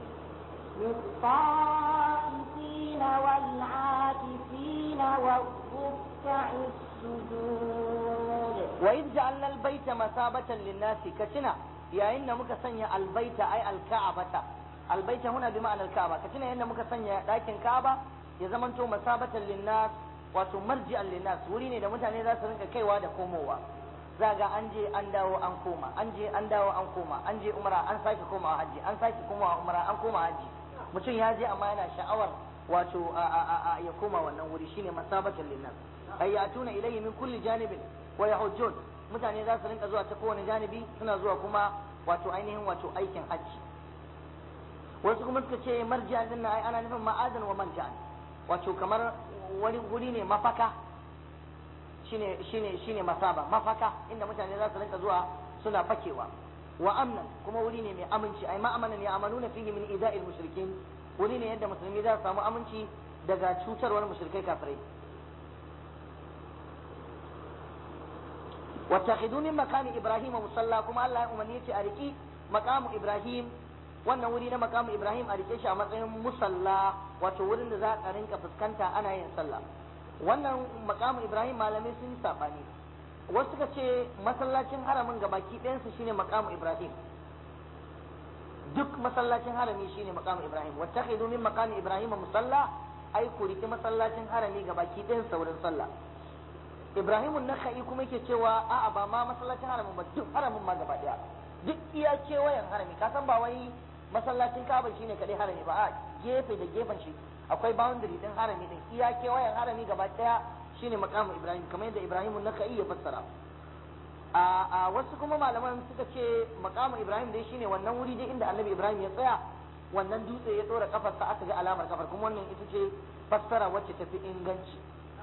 للطائفين والعاكفين والركع السجود وإذ جعلنا البيت مثابة للناس كتنا يا إن مك سنيا البيت أي الكعبة البيت هنا بمعنى الكعبة كتنا إن مك سنيا لكن كعبة ya zamanto masabatan linnas wato marji'an linnas wuri ne da mutane za su rinka kaiwa da komowa za ga an je an dawo an koma an je an dawo an koma an je umra an sake komawa hajji an sake komawa umra an koma hajji mutum ya je amma yana sha'awar wato ya koma wannan wuri shine masabatan linnas ay yatuna ilayhi min kulli janibin wa yahujjun mutane za su rinka zuwa ta kowane janibi suna zuwa kuma wato ainihin wato aikin hajji wasu kuma suka ce marji'a din ai ana nufin ma'adan wa marja'an wato kamar wani guri ne mafaka shine shine shine masaba mafaka inda mutane za su rinka zuwa suna fakewa wa amnan kuma wuri ne mai aminci ai ma'amanan ya amanuna fihi min ida'il mushrikin wuri ne yadda musulmi za su samu aminci daga cutarwar mushrikai kafirai wattakhidhu min makami ibrahim musalla kuma Allah ya umarni yace a riki makamu ibrahim wannan wuri na makamu ibrahim a rike shi a matsayin musalla wato wurin da za a rinka fuskanta ana yin sallah wannan makamu ibrahim malamai sun yi sabani wasu suka ce masallacin haramin gabaki ɗayansu shine makamu ibrahim duk masallacin harami shine makamu ibrahim wattakhidhu min makami ibrahim musalla ai ku riki masallacin harami gabaki ɗayansa wurin sallah ibrahim nakhai kuma yake cewa a'a ba ma masallacin haramin ba duk haramin ma gaba ɗaya duk iya kewayen harami ka san ba wai masallacin kaba shine kadai harami ba a gefe da gefen shi akwai boundary din harami din iya kewayen harami gaba daya shine makamu ibrahim kamar yadda ibrahim nakai ya fassara a a wasu kuma malaman suka ce makamu ibrahim dai shine wannan wuri dai inda annabi ibrahim ya tsaya wannan dutse ya tsora kafarsa aka ga alamar kafar kuma wannan ita ce fassara wacce tafi inganci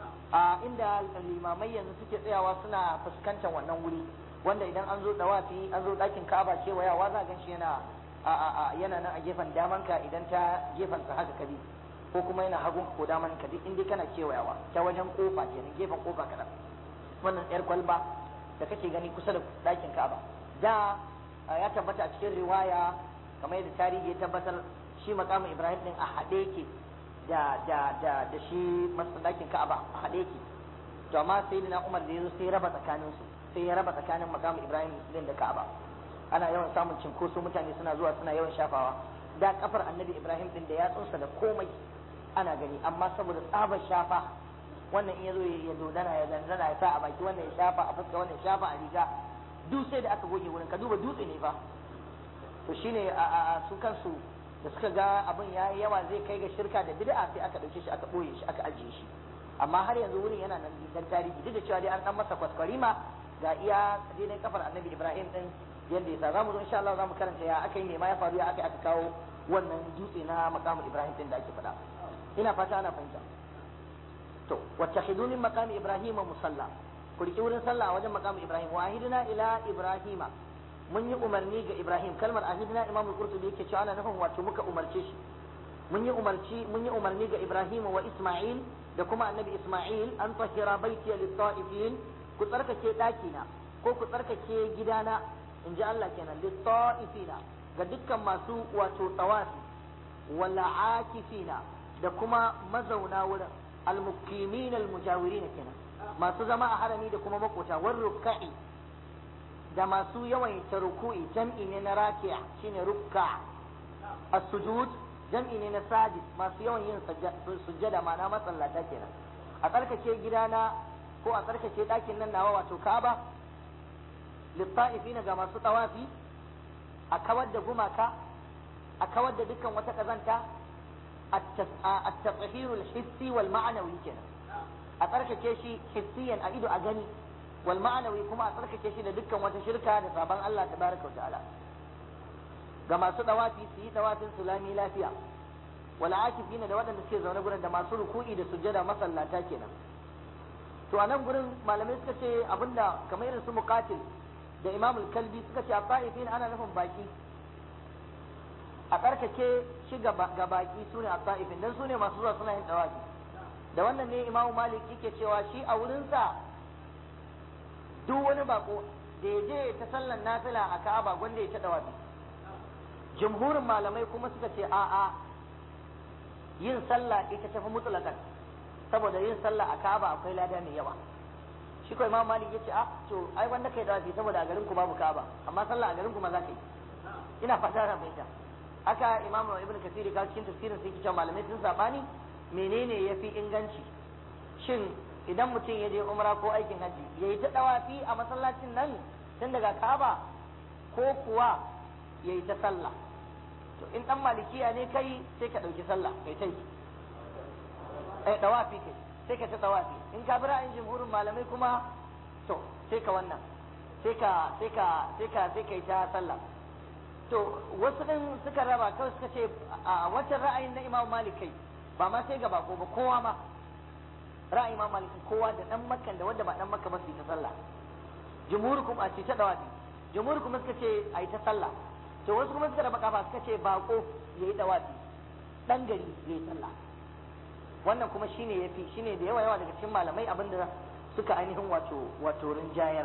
a inda limamai yanzu suke tsayawa suna fuskantar wannan wuri wanda idan an zo dawafi an zo ɗakin ka'aba kewayawa za gan shi yana a a a yana nan a gefen daman ka idan ta gefen sa haka kabi ko kuma yana hagun ko daman ka duk inda kana kewayawa ta wajen kofa kenan gefen kofa kadan wannan yar kwalba da kake gani kusa da ɗakin ka'aba da ya tabbata a cikin riwaya kamar yadda tarihi ya tabbatar shi makamin ibrahim din a haɗe yake da da da da shi ɗakin ka'aba a haɗe yake to amma sai na umar da ya zo sai ya raba tsakaninsu sai ya raba tsakanin makamin ibrahim din da ka'aba ana yawan samun cinkoso mutane suna zuwa suna yawan shafawa da kafar annabi ibrahim din da yatsunsa da komai ana gani amma saboda tsabar shafa wannan in ya zo ya dodana ya zanzana ya sa a baki wannan ya shafa a fuska wannan ya shafa a riga duk sai da aka goge wurin ka duba dutse ne fa to shine a su kansu da suka ga abin ya yawa zai kai ga shirka da bid'a sai aka dauke shi aka boye shi aka ajiye shi amma har yanzu wurin yana nan dan tarihi duk da cewa dai an dan masa kwaskwarima ga iya daidai kafar annabi ibrahim din yadda yasa zamu zo insha Allah zamu karanta ya aka yi ne ma ya faru ya aka aka kawo wannan dutse na maqamul ibrahim din da ake faɗa ina fata ana fahimta to wattakhidhu min maqami ibrahim musalla ku riki wurin sallah a wajen maqamul ibrahim wa ahidna ila ibrahima mun yi umarni ga ibrahim kalmar ahidna imam al-qurtubi yake cewa ana nufin wato muka umarce shi mun yi umarci mun yi umarni ga ibrahim wa isma'il da kuma annabi isma'il an tahira baitiya lit-ta'ifin ku tsarkake ɗakina ko ku tsarkake gidana in ji Allah kenan lit-ta'ifina ga dukkan masu wato tawafi wala akifina da kuma mazauna wurin al-muqimin al-mujawirin kenan masu zama a harami da kuma makota war rukka'i da masu yawan ruku'i jam'i ne na raki'a shine rukka as-sujud jam'i ne na sajid masu yawan yin sujjada ma'ana masallata kenan a tsarkake gidana ko a tsarkake ɗakin nan nawa wato Ka'aba litta'ifina ga masu tawafi a kawar da gumaka a kawar da dukkan wata kazanta at-tatahhiru al-hissi wal ma'nawi kenan a tsarkake shi hissiyan a ido a gani wal ma'nawi kuma a tsarkake shi da dukkan wata shirka da sabon Allah tabaraka wa ta'ala ga masu tawafi su yi tawafin su lami lafiya wal akifina da waɗanda suke zaune gurin da masu ruku'i da sujjada masallata kenan to a nan gurin malamai suka ce abinda kamar irin su muqatil da imamul kalbi suka ce a ta'ifin ana nufin baki a tsarkake shi ga baki su ne a ta'ifin don su ne masu zuwa suna yin tsawafi da wannan ne imamu malik yake cewa shi a wurinsa duk wani bako da ya je ta sallan nafila a ka'aba gwanda ya ta dawafi jumhurin malamai kuma suka ce a'a yin sallah ita tafi mutlakan saboda yin sallah a ka'aba akwai lada mai yawa shi ko imam malik yace a to ai wanda kai dawafi saboda a garin ku babu ka'aba amma sallah a garin ku ma za ka yi ina fata na fahimta haka imam ibn kasir ka cikin tafsirin sai kice malamai sun sabani menene yafi inganci shin idan mutum ya je umra ko aikin haji ya yi ta dawafi a masallacin nan tun daga kaba ko kuwa ya yi ta sallah to in dan malikiya ne kai sai ka ɗauki sallah kai ta yi eh dawafi kai sai ka ta dawafi in ka bi ra'ayin jumhurin malamai kuma to sai ka wannan sai ka sai ka sai ka sai kai ta sallah to wasu din suka raba kawai suka ce a wancan ra'ayin na Imam Malik kai ba ma sai ga bako ba kowa ma ra'ayin Imam Malik kowa da dan makkan da wanda ba dan makka ba su yi ta sallah jumhur kuma a ce ta dawafi jumhur kuma suka ce a yi ta sallah to wasu kuma suka raba kafa suka ce bako yayi dawafi dan gari yayi sallah wannan kuma shine yafi shine da yawa yawa daga cikin malamai abinda suka ainihin wato wato rinjayar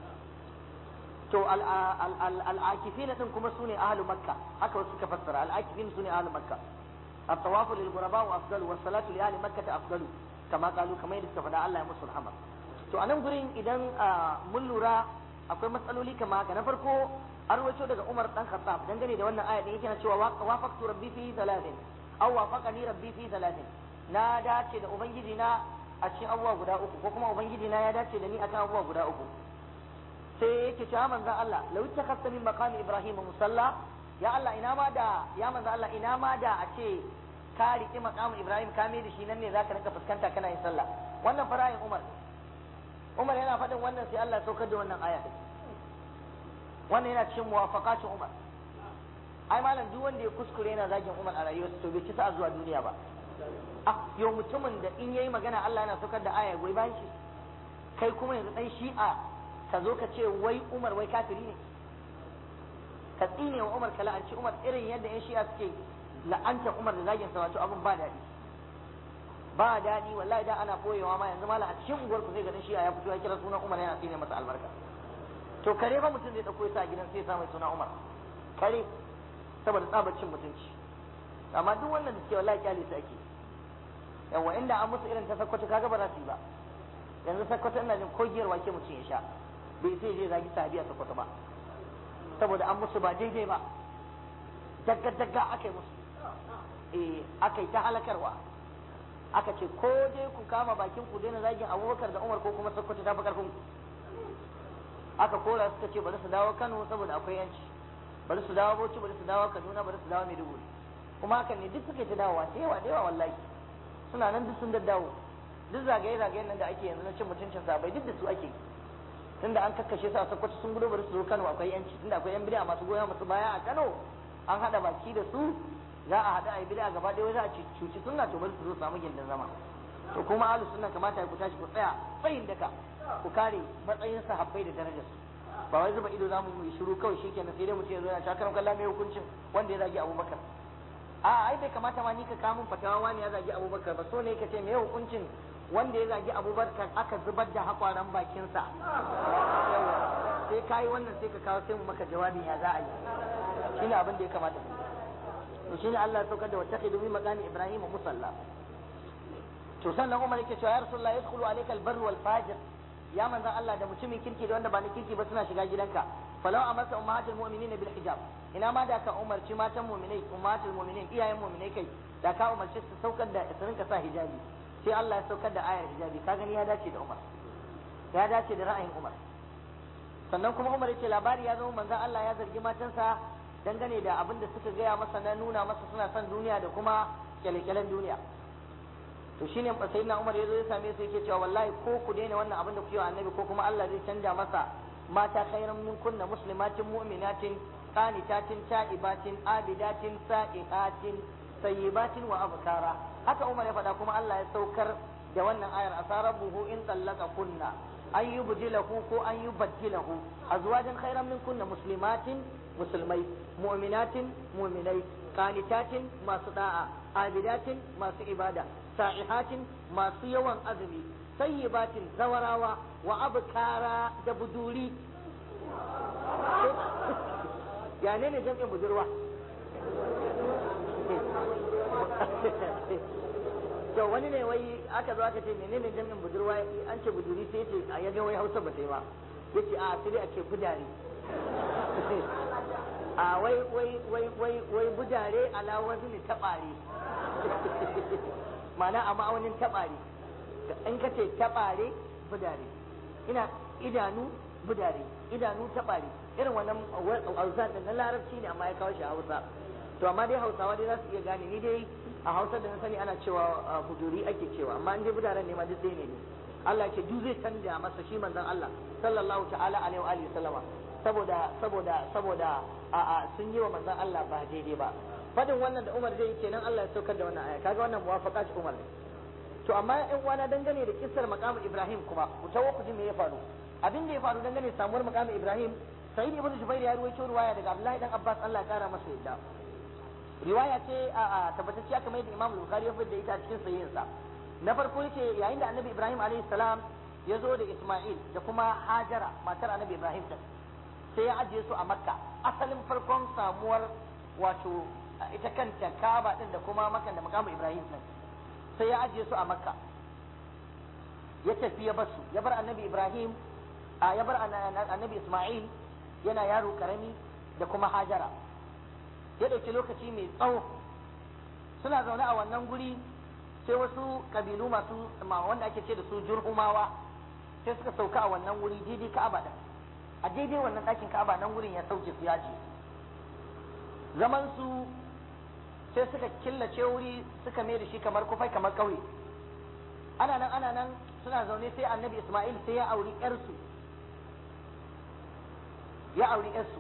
to al'akifin din kuma sune ahlu makka haka wasu suka fassara al'akifin sune ahlu makka الطواف للغرباء أفضل والصلاة لأهل مكة أفضل كما قالوا كما يدك فدا الله يمس الحمد to anan gurin idan mun lura akwai matsaloli kama haka na farko an rawaito daga Umar dan Khattab dangane da wannan aya da yake na cewa wafaqtu rabbi fi thalathin aw wafaqani rabbi fi thalathin na dace da ubangiji na a cikin abubuwa guda uku ko kuma ubangiji na ya dace da ni akan abubuwa guda uku sai yake cewa manzon Allah law takhassa min maqami ibrahim musalla ya Allah ina ma da ya manzon Allah ina ma da a ce ka riƙi maqamin ibrahim ka mai da shi nan ne zaka rinka fuskanta kana yin sallah wannan farayin Umar Umar yana faɗin wannan sai Allah ya saukar da wannan aya wannan yana cikin muwafaqatin Umar ai malam duk wanda ya kuskure yana zagin Umar a rayuwarsa to bai ci sa zuwa duniya ba ah yau mutumin da in yayi magana Allah yana saukar da aya goyi bayan shi kai kuma yanzu dan shi'a ka zo ka ce wai Umar wai kafiri ne ka tsine wa Umar ka la'anci Umar irin yadda yan shi'a suke la'anta Umar da zagin sa wato abin ba daɗi ba daɗi wallahi da ana koyewa ma yanzu malam a cikin unguwar ku zai ga dan shi'a ya fito ya kira sunan Umar yana tsine masa albarka to kare fa mutum zai dauko ya sa gidan sai ya sa mai suna Umar kare saboda tsabacin mutunci amma duk wannan da ke wallahi kyale su ake yawa inda an musu irin ta sakkwato kaga ba za su yi ba yanzu sakkwato ina jin kogiyar wake mutum ya sha bai sai je zagi sahabi a sakkwato ba saboda an musu ba daidai ba dagga dagga aka yi musu eh aka yi ta halakarwa aka ce ko dai ku kama bakin ku daina zagin abubakar da umar ko kuma sakkwato ta fi karfin ku aka kora suka ce bari su dawo kano saboda akwai yanci bari su dawo bauchi bari su dawo kaduna bari su dawo maiduguri kuma hakan ne duk suke ta dawowa da yawa da yawa wallahi suna nan duk sun daddawo duk zagaye zagayen nan da ake yanzu na cin mutuncin sabai duk da su ake tunda an kakkashe su a sakkwato sun gudu bari su zo kano akwai yanci tunda akwai yan bid'a masu goyon masu baya a kano an hada baki da su za a hada a yi bid'a gaba ɗaya za a cuci sunna to bari su zo samu gindin zama to kuma ahlus sunna kamata ku tashi ku tsaya tsayin daka ku kare matsayin sahabbai da darajarsu ba wai zuba ido zamu yi shiru kawai shikenan sai dai mutum ya zo ya shakaran kallon mai hukuncin wanda ya zagi abubakar a ai bai kamata ma ni ka kawo min fatawa wani ya zagi abubakar ba so ne ka ce me hukuncin wanda ya zagi abubakar aka zubar da hakwaran bakinsa sai ka yi wannan sai ka kawo sai mu maka jawabin ya za a yi shine abin da ya kamata to shine Allah ya saukar da wata khidu maqami Ibrahim musalla to sannan Umar yake cewa ya Rasulullah yadkhulu alayka al-barr wal fajir ya manzan Allah da mutumin kirki da wanda ba na kirki ba suna shiga gidanka falau amarta ummahatul mu'minin bil hijab ina ma da ka umarci matan mu'minai ummatul mu'minin iyayen mu'minai kai da ka umarci su saukar da su rinka sa hijabi sai Allah ya saukar da ayar hijabi ka gani ya dace da Umar ya dace da ra'ayin Umar sannan kuma Umar yace labari ya zama manzan Allah ya zargi matansa dangane da abin da suka gaya masa na nuna masa suna son duniya da kuma kyale-kyalen duniya to shine sayyidina Umar yazo ya same su yake cewa wallahi ko ku daina wannan abin da kuke wa annabi ko kuma Allah zai canja masa mata khairan min kunna muslimatin mu'minatin qanitatin ta'ibatin abidatin sa'ihatin sayyibatin wa abkara haka Umar ya faɗa kuma Allah ya saukar da wannan ayar asarabuhu in tallaka kunna an yubdilahu ko an yubaddilahu azwajan khairan min kunna muslimatin musulmai mu'minatin mu'minai qanitatin masu da'a abidatin masu ibada sa'ihatin masu yawan azumi sayyibatin zawarawa wa abkara da buduri ya ne ne jam'in budurwa to wani ne wai aka zo aka ce menene jam'in budurwa an ce buduri sai ce a yaga wai hausa ba ta yi ba yace a sai a ce budare a wai wai wai wai wai budare ala wazni tabare ma'ana a ma'aunin taɓari in ka ce taɓare budare ina idanu budare idanu taɓare irin wannan hausa da na larabci ne amma ya kawo shi a hausa to amma dai hausawa dai za su iya gane ni dai a hausa da na sani ana cewa buduri ake cewa amma in dai budaren ne ma duk ɗaya ne Allah ce duk zai canja masa shi manzon Allah sallallahu ta'ala alaihi wa alihi sallama saboda saboda saboda a a sun yi wa manzon Allah ba daidai ba fadin wannan da Umar zai yi kenan Allah ya saukar da wannan aya kaga wannan muwafaqa ce Umar ne to amma in uwana dangane da kissar maqam Ibrahim kuma ku tawo ku ji me ya faru abin da ya faru dangane da samuwar maqam Ibrahim Sa'id ibn Jubair ya ruwaito riwaya daga Abdullahi dan Abbas Allah ya kara masa yadda riwaya ce a tabbatacciya kamar yadda Imam Bukhari ya fitar ita a cikin sahihinsa na farko yake yayin da Annabi Ibrahim alaihi salam ya zo da Isma'il da kuma Hajara matar Annabi Ibrahim din sai ya ajiye su a Makka asalin farkon samuwar wato ita kanta Kaaba din da kuma Makka da makamu Ibrahim din sai ya ajiye su a Makka ya tafi ya bar su ya bar Annabi Ibrahim a ya bar Annabi Isma'il yana yaro karami da kuma Hajara ya ɗauki lokaci mai tsawo suna zaune a wannan guri sai wasu kabilu masu wanda ake ce da su jurhumawa sai suka sauka a wannan guri daidai ka'aba din a daidai wannan ɗakin ka'aba nan gurin ya sauke su yaji zaman su sai suka killace wuri suka mai da shi kamar kufai kamar ƙauye ana nan ana nan suna zaune sai annabi isma'il sai ya auri ƴarsu ya auri ƴarsu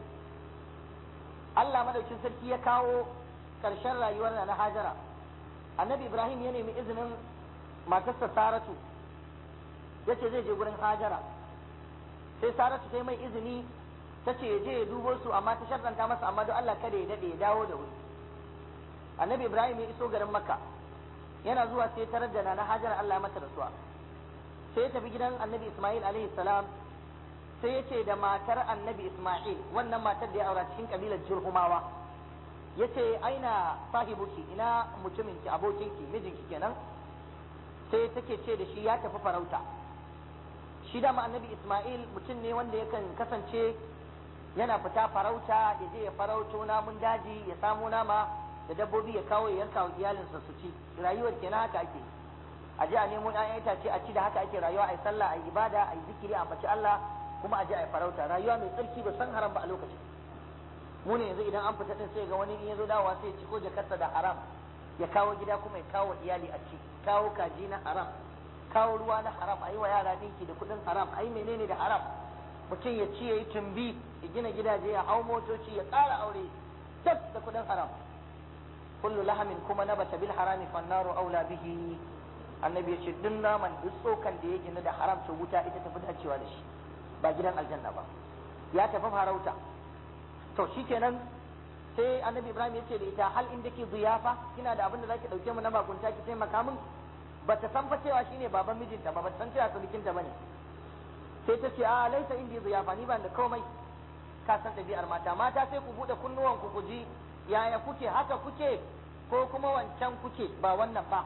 Allah madaukin sarki ya kawo ƙarshen rayuwar na Hajara annabi Ibrahim ya nemi izinin matarsa Saratu ya ce zai je gurin Hajara sai Saratu ta yi mai izini ta ce ya je ya dubo su amma ta sharɗanta masa amma don Allah kada ya daɗe ya dawo da wuri annabi Ibrahim ya iso garin Makka yana zuwa sai tarar da na Hajara Allah mata rasuwa sai ya tafi gidan annabi Ismail alaihi salam sai ya ce da matar annabi Ismail wannan matar da ya aura cikin kabilar Jurhumawa ya ce aina sahibuki ina mutuminki abokinki mijinki kenan sai take ce da shi ya tafi farauta shi dama annabi Ismail mutum ne wanda yakan kasance yana fita farauta ya je ya farauto namun daji ya samo nama da dabbobi ya kawo ya yanka wa iyalinsa su ci rayuwar kenan haka ake a je a nemo ɗayan itace a ci da haka ake rayuwa a yi sallah a yi ibada a yi zikiri a ambaci Allah kuma a je a yi farauta rayuwa mai tsarki ba san haram ba a lokacin mu ne yanzu idan an fita din sai ga wani in ya zo dawowa sai ya ci ko jakarta da haram ya kawo gida kuma ya kawo iyali a ci kawo kaji na haram kawo ruwa na haram a yi wa yara dinki da kuɗin haram a yi menene da haram mutum ya ci ya yi tumbi ya gina gidaje ya hau motoci ya ƙara aure tas da kuɗin haram kullu lahamin kuma nabata bil harami fannaru aula bihi annabi ya ce duk naman duk tsokan da ya gina da haram to wuta ita tafi dacewa da shi ba gidan aljanna ba ya tafi farauta to shikenan sai annabi ibrahim ya ce da ita hal inda ke ziyafa kina da abin da zaki dauke mu na bakunta ki taimaka min bata san fa cewa shine baban mijinta ba bata san cewa surukinta bane sai ta ce a laisa indi ziyafa ni ban da komai ka san ɗabi'ar mata mata sai ku buɗe kunnuwan ku ji yaya kuke haka kuke ko kuma wancan kuke ba wannan ba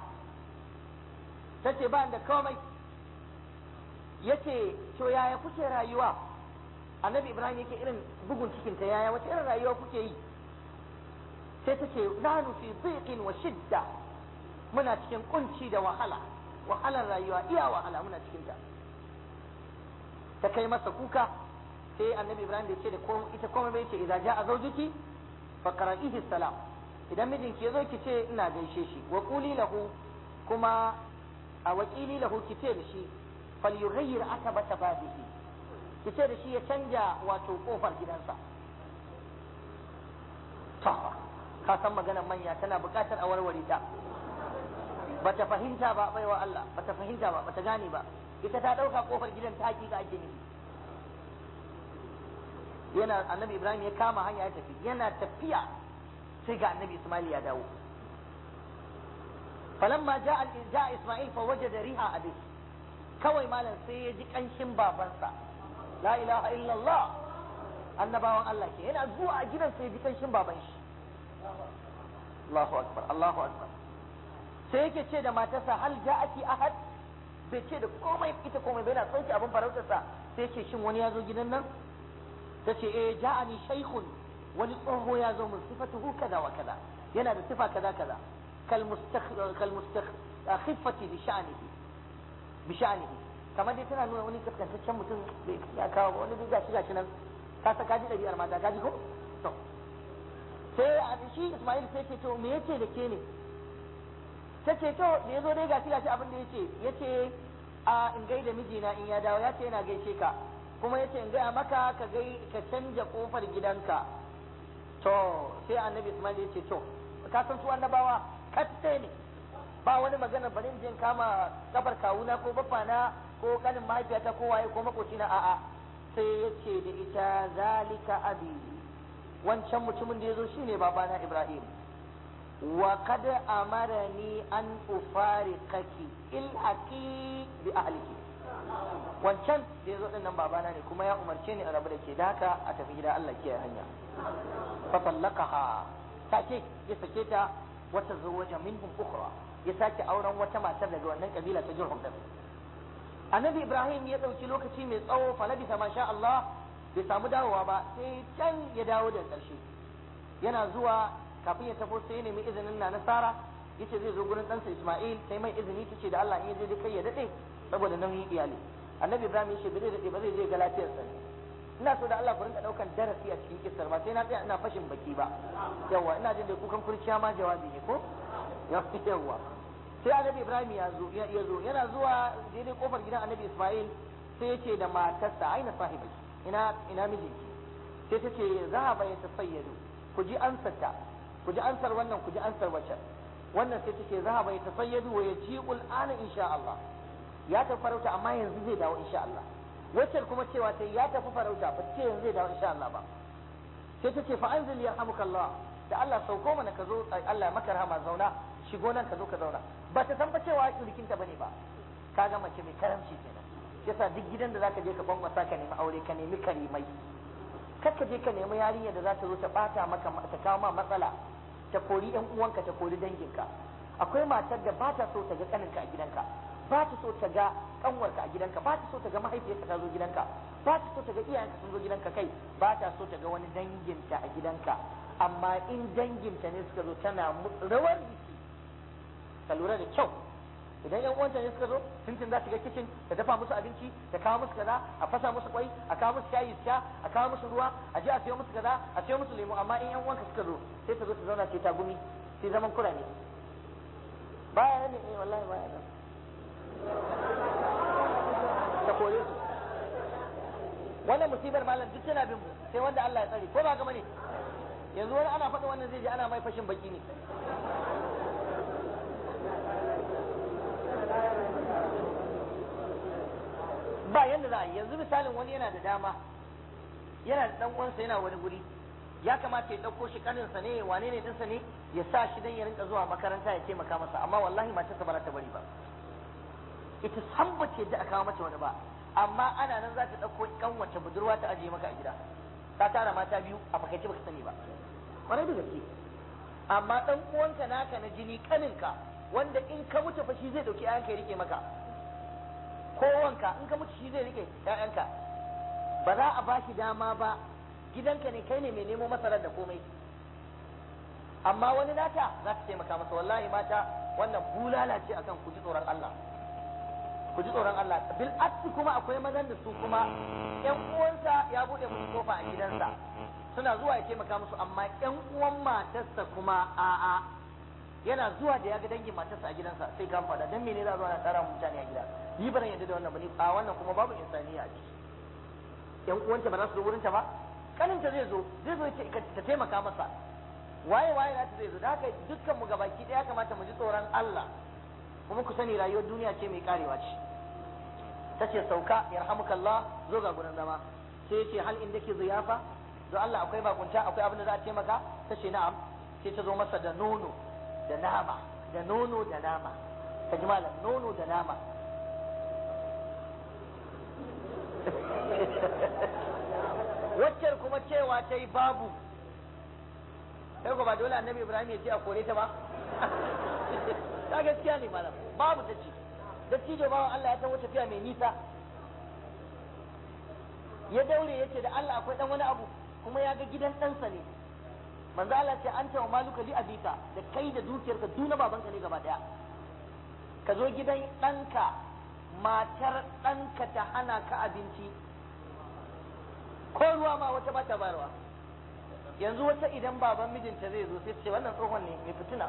ta ce ba da komai ya ce to yaya kuke rayuwa annabi ibrahim yake irin bugun cikinta yaya wace irin rayuwa kuke yi sai ta ce nanu fi dhiqin wa shidda muna cikin kunci da wahala wahalar rayuwa iya wahala muna cikin ta ta kai masa kuka sai annabi ibrahim bai ce da ita komai bai ce idza jaa zawjuki fa qara'ihi salam idan mijinki ya zo ki ce ina gaishe shi wa quli lahu kuma a wakili lahu ki ce da shi fal yughayyir atabata babihi ki ce da shi ya canja wato kofar gidansa ta ka san maganar manya tana buƙatar a warware ta bata fahimta ba baiwa Allah bata fahimta ba bata gane ba ita ta ɗauka kofar gidan ta hakika ake nufi yana annabi Ibrahim ya kama hanya ya tafi yana tafiya sai ga annabi Ismail ya dawo falamma ja'a ja'a Ismail fa wajada riha abi kawai malam sai ya ji kanshin babansa la ilaha illallah annabawan Allah ke yana zuwa a gidan sai ya ji kanshin baban shi Allahu akbar Allahu akbar sai yake ce da matarsa hal ja'aki ahad bai ce da komai ita komai bai na sauke abin farautarsa sai ce shin wani ya zo gidan nan ta ce eh ja'ani shaykhun wani tsoho ya zo mun sifatuhu kaza wa kaza yana da sifa kaza kaza kal mustakh kal mustakh khiffati bi sha'nihi bishanihi kamar dai tana nuna wani kaskantaccen mutum bai ya kawo ba wani duk gashi gashi nan ka sa kaji ɗabi'ar mata kaji ko to sai a shi Ismail sai ce to me yace da ke ne ta ce to da yazo dai gashi gashi abin da yace yace a in gaida mijina in ya dawo yace yana gaishe ka kuma yace in gaya maka ka gai ka canja kofar gidanka to sai annabi Ismail yace to ka san su annabawa katte ne ba wani magana bari in je in kama kafar kawuna ko baffana ko kanin mahaifiyata ko waye ko makocina a'a sai ya ce da ita zalika abi wancan mutumin da ya zo shine babana ibrahim wa kad amarani an ufariqaki ilhaqi bi ahliki wancan da ya zo din nan babana ne kuma ya umarce ni a rabu da ke da haka a tafi gida Allah ke hanya fa tallaqaha take ya sake ta wata zawaja minhum ukhra ya sake auren wata matar daga wannan kabila ta Jurhum din annabi ibrahim ya ɗauki lokaci mai tsawo falabisa masha Allah bai samu dawowa ba sai can ya dawo da ƙarshe yana zuwa kafin ya tafi sai ya nemi izinin na nasara yace zai zo gurin ɗansa isma'il sai mai izini tace da Allah in ya je kai ya daɗe saboda nauyin iyali annabi ibrahim ya ce ba zai daɗe ba zai je ga lafiyarsa ina so da Allah ku rinka ɗaukan darasi a cikin kissar ba sai na tsaya ina fashin baki ba yawa ina jin da kukan kurciya ma jawabi ne ko yawa sai annabi ibrahim ya zo ya zo yana zuwa daidai kofar gidan annabi isma'il sai ya ce da matarsa aina sahibi ina ina mijinki sai ta ce zahaba ya tasayyadu ku ji ansarta ku ji ansar wannan ku ji ansar wacce wannan sai ta ce zahaba ya tasayyadu wa yaji'ul ana insha Allah ya tafi farauta amma yanzu zai dawo insha Allah wacce kuma cewa ta ya tafi farauta ba ce yanzu zai dawo insha Allah ba sai ta ce fa anzil yarhamukallah da Allah sauko mana ka zo Allah ya maka rahama zauna shigo nan ka zo ka zauna ba ta san fa cewa kirkinta bane ba ka ga mace mai karamci kenan yasa duk gidan da zaka je ka bangwasa ka nemi aure ka nemi karimai kar ka je ka nemi yarinya da za ta zo ta bata maka ta kawo ma matsala ta kori yan uwanka ta kori danginka akwai matar da ba ta so ta ga kaninka a gidanka ba ta so ta ga kanwarka a gidanka ba ta so ta ga mahaifiyarka ta zo gidanka ba ta so ta ga iyayenka sun zo gidanka kai ba ta so ta ga wani danginta a gidanka amma in danginta ne suka zo tana rawar jiki ka lura da kyau idan yan uwanta ne suka zo tuntun za su ga kicin ta dafa musu abinci ta kawo musu kaza a fasa musu kwai a kawo musu shayi su sha a kawo musu ruwa a je a sayo musu kaza a sayo musu lemu amma in yan uwanka suka zo sai ta zo ta zauna ce ta gumi sai zaman kura ne baya nan ne wallahi baya nan ta kore su wannan musibar malam duk tana bin mu sai wanda Allah ya tsare ko ba gama ne yanzu wani ana faɗa wannan zai je ana mai fashin baki ne ba yanda za a yi yanzu misalin wani yana da dama yana da dan uwansa yana wani guri ya kamata ya ɗauko shi kaninsa ne wane ne dinsa ne ya sa shi dan ya rinka zuwa makaranta ya taimaka masa amma wallahi matarsa ba za ta bari ba ita san ba ce da aka kawo mata wani ba amma ana nan za ta ɗauko kanwace budurwa ta ajiye maka a gida ta tara mata biyu a fakaice baka sani ba kwarai da gaske amma dan uwanka naka na jini kaninka wanda in ka mutu fa shi zai dauki ƴaƴanka ya rike maka ko wanka in ka mutu shi zai rike ƴaƴanka ba za a bashi dama ba gidanka ne kai ne mai nemo masarar da komai amma wani nata za ta taimaka masa wallahi mata wannan bulala ce akan ku ji tsoron Allah ku ji tsoron Allah bil aksi kuma akwai mazan da su kuma ƴan uwansa ya bude musu kofa a gidansa suna zuwa ya taimaka musu amma ƴan uwan matarsa kuma a'a yana zuwa da ya ga dangin matarsa a gidansa sai ka faɗa dan mene za zuwa na tsara mutane a gida ni ba yadda da wannan ba ni a wannan kuma babu insaniya a ciki ƴan uwanta ba za su zo wurinta ba kaninta zai zo zai zo ta taimaka masa waye waye na ta zai zo da haka dukkan mu gabaki ɗaya kamata mu ji tsoron Allah kuma ku sani rayuwar duniya ce mai karewa ce ta ce sauka yarhamukallah zo ga gurin zama sai ya ce hal inda ke ziyafa zo Allah akwai bakunta akwai abin da za a taimaka ta ce na'am sai ta zo masa da nono da nama da nono da nama ta ji malam nono da nama waccar kuma cewa ta yi babu sai ba dole annabi ibrahim ya ce a kore ta ba ta gaskiya ne malam babu ta ce dattijo bawan Allah ya taho tafiya mai nisa ya daure ya ce da Allah akwai dan wani abu kuma ya ga gidan ɗansa ne manzo Allah ce an wa maluka li abika da kai da dukiyarka duna babanka ne gaba daya ka zo gidan ɗanka matar ɗanka ta hana ka abinci ko ruwa ma wata ba ta bayarwa yanzu wata idan baban mijinta zai zo sai ce wannan tsohon ne mai fitina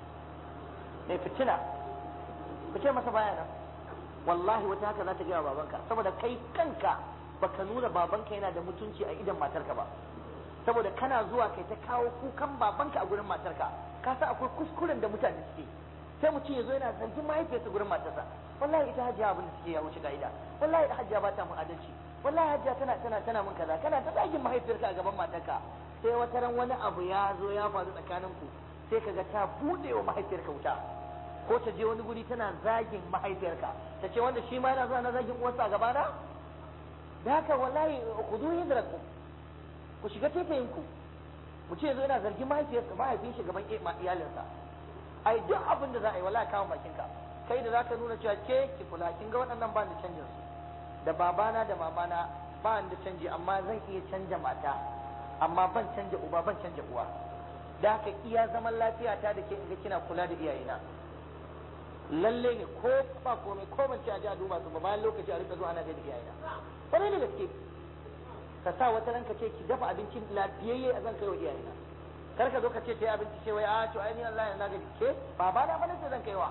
mai fitina ku ce masa baya nan wallahi wata haka za ta gaya babanka saboda kai kanka baka nuna babanka yana da mutunci a idan matarka ba saboda kana zuwa kai ta kawo kukan babanka a gurin matarka ka san akwai kuskuren da mutane suke sai mutum ya zo yana zargin mahaifiyarsa gurin matarsa wallahi ita hajiya abin da suke ya wuce ka'ida wallahi ita hajiya ba ta mun adalci wallahi hajiya tana tana tana mun kaza kana ta zagin mahaifiyarka a gaban matarka sai wata ran wani abu ya zo ya faru tsakanin ku sai kaga ta bude wa mahaifiyarka wuta ko ta je wani guri tana zagin mahaifiyarka ta ce wanda shi ma yana zuwa na zagin uwarsa a gabana da haka wallahi kudu hidrakum ku shiga tefayin ku mu ce yanzu yana zargin mahaifiyarsa mahaifin shi gaban iyalinsa ai duk abin da za a yi wallahi kawo bakinka kai da zaka nuna cewa ke ki kula kin ga waɗannan ba da canjin su da babana da mamana ba da canji amma zan iya canja mata amma ban canja uba ban canja uwa da haka iya zaman lafiya ta da ke inda kina kula da iyayena lalle ne ko ba komai ko ban ci a ji a duba su ba bayan lokaci a rika zuwa ana gaida iyayena kwarai da gaske ka sa wata ranka ce ki dafa abincin lafiyayye a zan kai wa iyayena kar ka zo ka ce ta yi abinci ce wai a to ai ni Allah ya naga ke baba na fa nace zan kai wa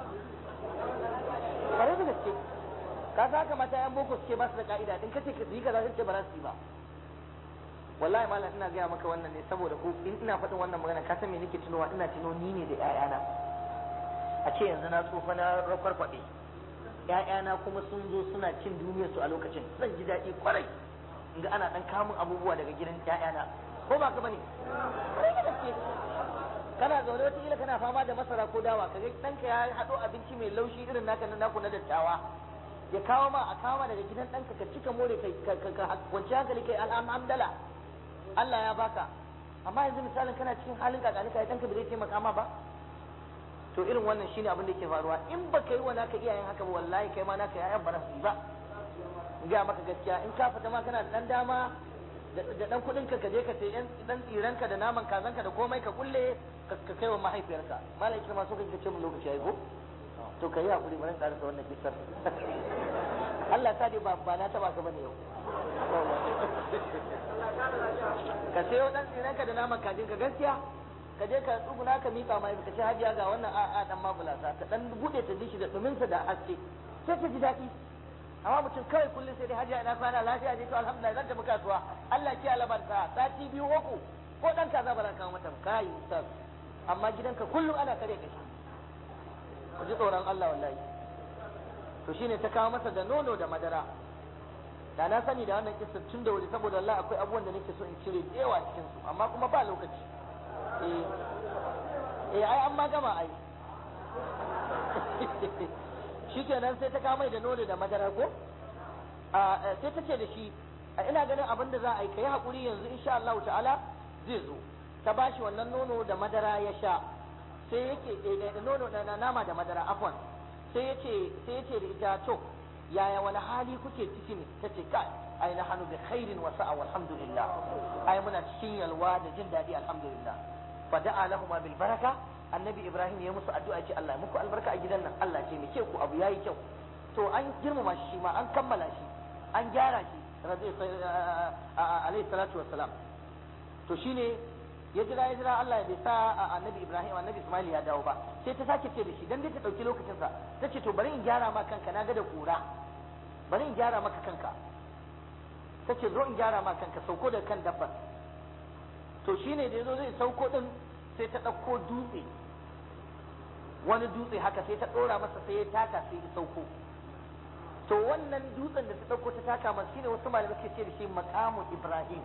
kwarai da gaske ka sa haka mata yan boko suke ba su da ka'ida din kace ka yi kaza sai ba za su yi ba wallahi malam ina gaya maka wannan ne saboda ko in ina faɗin wannan magana ka san me nake tunowa ina tuno ni ne da ƴaƴana a ce yanzu na tsufa na rakwarkwaɗe ƴaƴana kuma sun zo suna cin duniyar su a lokacin zan ji daɗi kwarai in ga ana ɗan kamun abubuwa daga gidan ƴaƴana ko ba ka bane kwarai da gaske kana zaune wata kila kana fama da masara ko dawa kaga ɗanka ya haɗo abinci mai laushi irin naka na naku na dattawa ya kawo ma a kawo daga gidan ɗanka ka cika more ka kwanci hankali kai alhamdala Allah ya baka amma yanzu misalin kana cikin halin kakani ka ɗanka bai taimaka ma ba to irin wannan shine abin da yake faruwa in ba ka yi wa naka iyayen haka ba wallahi kai ma naka yayan ba su yi ba in ga maka gaskiya in ka fita ma kana da dan dama da dan kudin ka je ka sai dan tsiranka da naman kazanka da komai ka kulle ka kai wa mahaifiyarka malai kirma so kake ce mun lokaci yayi ko to kai hakuri bari in karasa wannan kisar Allah ta dai ba ba na taba ka bane yau ka sayo dan tsiranka da naman kajin ka gaskiya ka je ka tsuguna ka mika mai ka ce hajiya ga wannan a a dan mabulasa ta dan bude ta dishi da duminsa da haske sai ta ji daɗi amma mutum kawai kullum sai dai hajiya ina kwana lafiya ne to alhamdulillah zan tafi kasuwa Allah ya labarta sati biyu uku ko dan kaza ba za ka mata kai ustaz amma gidanka kullum ana kare kashi ku ji tsoron Allah wallahi to shine ta kawo masa da nono da madara da na sani da wannan kissa tun da wuri saboda Allah akwai abubuwan da nake so in cire da yawa cikin su amma kuma ba lokaci eh eh ai an ma gama ai shikenan sai ta kawo mai da nono da madara ko a sai ta ce da shi ina ganin abin da za a yi kai hakuri yanzu insha Allah ta'ala zai zo ta bashi wannan nono da madara ya sha sai yake da nono da nama da madara afwan sai yace sai yace da ita to yaya wani hali kuke ciki ne tace kai ai na hanu bi khairin wa sa'a walhamdulillah ai muna cikin yalwa da jin daɗi alhamdulillah fa da'a lahum bil baraka annabi ibrahim ya musu addu'a ce Allah muku albarka a gidan nan Allah ce me ke ku abu yayi kyau to an girmama shi ma an kammala shi an gyara shi alayhi salatu wassalam to shine ya jira ya jira Allah bai sa annabi Ibrahim annabi Ismail ya dawo ba sai ta sake ce da shi dan dai ta dauki lokacin sa ta ce to bari in gyara ma kanka na ga da kura bari in gyara maka kanka ta ce zo in gyara ma kanka sauko da kan dabbar to shine da yazo zai sauko din sai ta dauko dutse wani dutse haka sai ta dora masa sai ya taka sai ya sauko to wannan dutsen da ta dauko ta taka masa shine wasu malamai suke ce da shi maqamu Ibrahim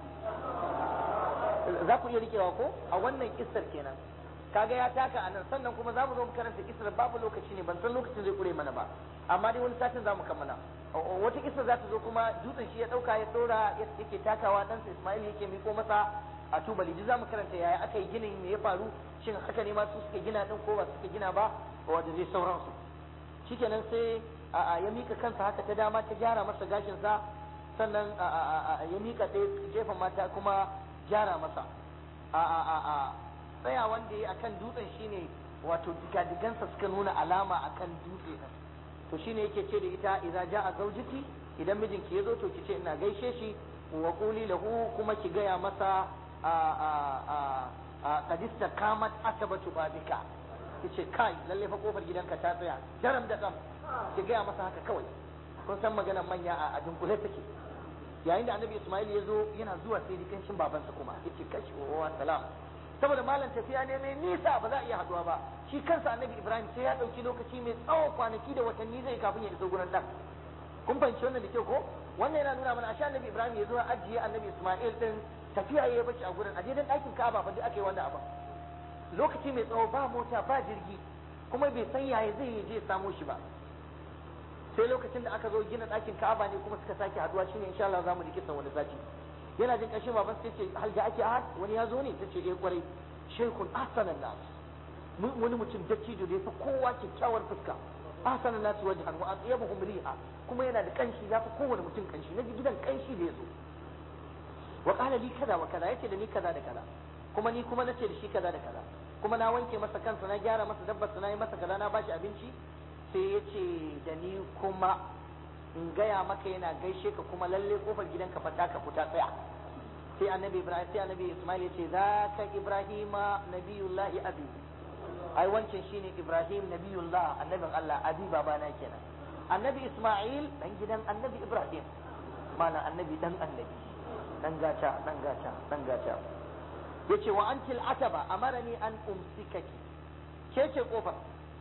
za ku iya rikewa ko a wannan kissar kenan kaga ya taka a nan sannan kuma za mu zo mu karanta kissar babu lokaci ne ban san lokacin zai kure mana ba amma dai wani satin za mu kammala wata kissar za ta zo kuma dutsen shi ya dauka ya dora yake takawa dan Ismail yake miko masa a tubali duk za mu karanta yaya aka yi ginin me ya faru shin haka ne ma su suka gina din ko ba suka gina ba wanda zai sauransu shikenan sai ya mika kansa haka ta dama ta gyara masa gashin sa sannan ya mika ɗaya gefen mata kuma gyara masa a a a a tsaya wanda ya akan dutsen shine wato digadigansa suka nuna alama akan dutse din to shine yake ce da ita idza jaa zawjiki idan mijinki yazo to ki ce ina gaishe shi wa quli lahu kuma ki gaya masa a a a a kadista kamat asabatu babika yace kai lalle fa kofar gidanka ta tsaya daram da dam ki gaya masa haka kawai kun san maganar manya a dunkule take yayin da annabi Ismail ya zo yana zuwa sai da kanshin babansa kuma yace kashi wa salam saboda malam tafiya ne mai nisa ba za a iya haduwa ba shi kansa annabi Ibrahim sai ya dauki lokaci mai tsawo kwanaki da watanni zai kafin ya iso gurin dan kun fahimci wannan da kyau ko wannan yana nuna mana ashe annabi Ibrahim ya zo ajiye annabi Ismail din tafiya ya bace a gurin aje dan ɗakin Ka'aba fa duk aka yi wannan abin lokaci mai tsawo ba mota ba jirgi kuma bai san yaya zai yi je samo shi ba sai lokacin da aka zo gina ɗakin Ka'aba ne kuma suka sake haduwa shine insha Allah zamu ji kisan wani sati yana jin ƙarshen baban sai ce hal da ake ahad wani ya zo ne tace eh kwarai shaykhun ahsanan nas wani mutum dattijo da yafi kowa kyakkyawar fuska ahsanan nas wajhan wa atyabuhum riha kuma yana da kanshi yafi kowane mutum kanshi naji gidan kanshi da yazo wa qala li kaza wa kaza yace da ni kaza da kaza kuma ni kuma nace da shi kaza da kaza kuma na wanke masa kansa na gyara masa dabbar na yi masa kaza na bashi abinci sai ya ce da ni kuma in gaya maka yana gaishe ka kuma lalle kofar gidanka fata ka fita tsaya sai annabi ibrahim sai annabi ismail ya ce za ka ibrahima nabiyullahi abi ai wancan shine ibrahim nabiyullah annabin allah abi babana kenan annabi ismail dan gidan annabi ibrahim mana annabi dan annabi dan gata dan gata dan gata yace wa antil ataba amarani an umsikaki ke ce kofar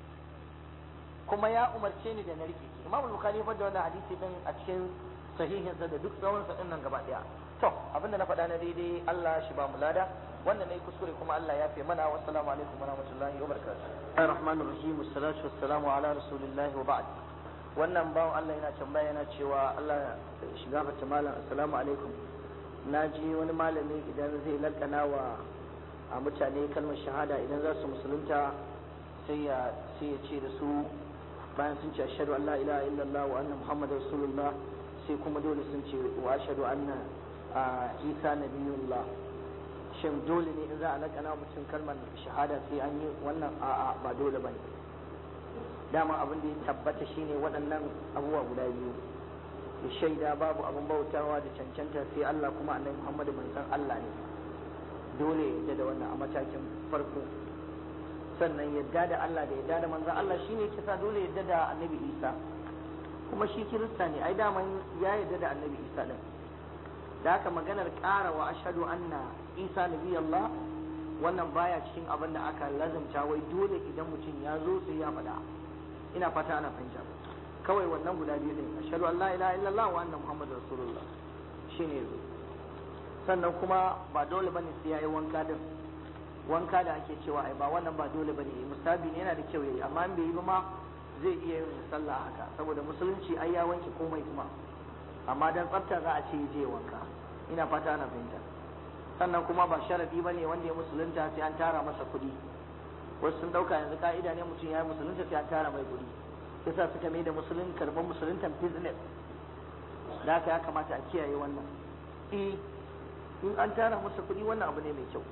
kuma ya umarce ni da na rike imam al-bukhari ya da wannan hadisi din a cikin sahihinsa da duk tsawon sa nan gaba daya to abinda na faɗa na daidai Allah shi ba mu lada wannan ne kuskure kuma Allah ya fi mana wassalamu alaikum wa rahmatullahi wa barakatuh ar-rahmanir rahim wassalatu wassalamu ala rasulillahi wa ba'd wannan bawan Allah yana tambaya yana cewa Allah shiga fata malam assalamu alaikum na ji wani malami idan zai lakana wa a mutane kalmar shahada idan za su musulunta sai ya sai ya ce da su bayan sun ce ashhadu an la ilaha illallah wa anna muhammadar rasulullah sai kuma dole sun ce wa ashhadu anna isa nabiyullah shin dole ne in za a lakana mutum kalmar shahada sai an yi wannan a'a ba dole bane dama abin da ya tabbata shine waɗannan abubuwa guda biyu ya shaida babu abin bautawa da cancanta sai Allah kuma annabi Muhammadu manzon Allah ne dole ya da wannan a matakin farko sannan yadda da Allah da yadda da manzon Allah shine yake sa dole yadda da annabi Isa kuma shi kirista ne ai daman ya yadda da annabi Isa din da haka maganar ƙara wa ashhadu anna Isa nabi Allah wannan baya cikin abin da aka lazumta wai dole idan mutum ya zo sai ya faɗa ina fata ana fahimta kawai wannan guda biyu ne ashhadu an la ilaha illallah wa anna muhammadar rasulullah shine yazo sannan kuma ba dole bane sai yayi wanka din wanka da ake cewa ai ba wannan ba dole bane mustabi ne yana da kyau yayi amma in bai yi ba ma zai iya yin sallah haka saboda musulunci ai ya wanke komai kuma amma dan tsafta za a ce je wanka ina fata ana fahimta sannan kuma ba sharadi bane wanda ya musulunta sai an tara masa kuɗi wasu sun dauka yanzu ka'ida ne mutum ya yi musulunta sai an tara mai kuɗi yasa suka mai da musulun karban musuluntan business da haka ya kamata a kiyaye wannan eh in an tara masa kuɗi wannan abu ne mai kyau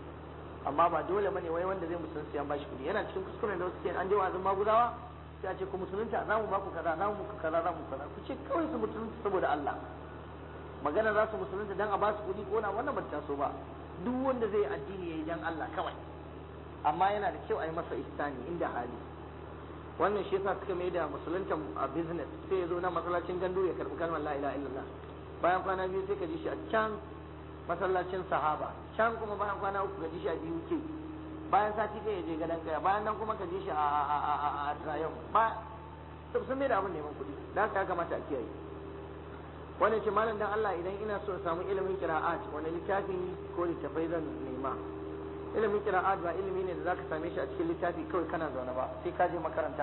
amma ba dole bane wai wanda zai musulunci an bashi kuɗi yana cikin kuskuren da wasu ke an je wa'azin maguzawa sai a ce ku musulunta za mu ba ku kaza za mu muku kaza za mu kaza ku ce kawai su musulunta saboda Allah magana za su musulunta dan a ba su kuɗi ko na wannan ba ta so ba duk wanda zai addini yayi dan Allah kawai amma yana da kyau a yi masa ihsani inda hali wannan shi yasa suka mai da musulunta a business sai ya zo na masallacin gandu ya karbi kalmar la ilaha illallah bayan kwana biyu sai ka ji shi a can masallacin sahaba can kuma bayan kwana uku ka ji shi a biyu ke bayan sati ɗaya ya je gadon kaya bayan nan kuma ka ji shi a trayon ba sun mai da abin neman kuɗi da haka ya kamata a kiyaye wannan ce malam dan Allah idan ina so samu ilimin qira'at wani littafi ko littafai zan nema ilimin qira'at ba ilimi ne da zaka same shi a cikin littafi kawai kana zaune ba sai ka je makaranta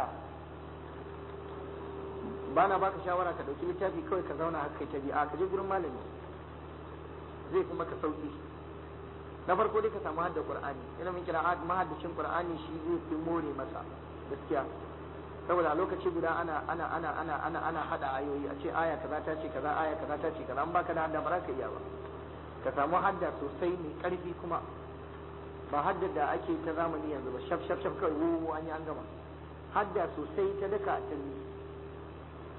ba na baka shawara ka dauki littafi kawai ka zauna haka kai tabi'a ka je gurin malami zai fi maka sauki na farko dai ka samu hadda qur'ani ilimin qira'at mahaddacin qur'ani shi zai fi more masa gaskiya saboda a lokaci guda ana ana ana ana ana ana hada ayoyi a ce aya kaza ta ce kaza aya kaza ta ce kaza an baka da hadda ba za ka iya ba ka samu hadda sosai mai karfi kuma ba hadda da ake ta zamani yanzu ba shaf shaf shaf kawai wuwu an yi an gama hadda sosai ta daka ta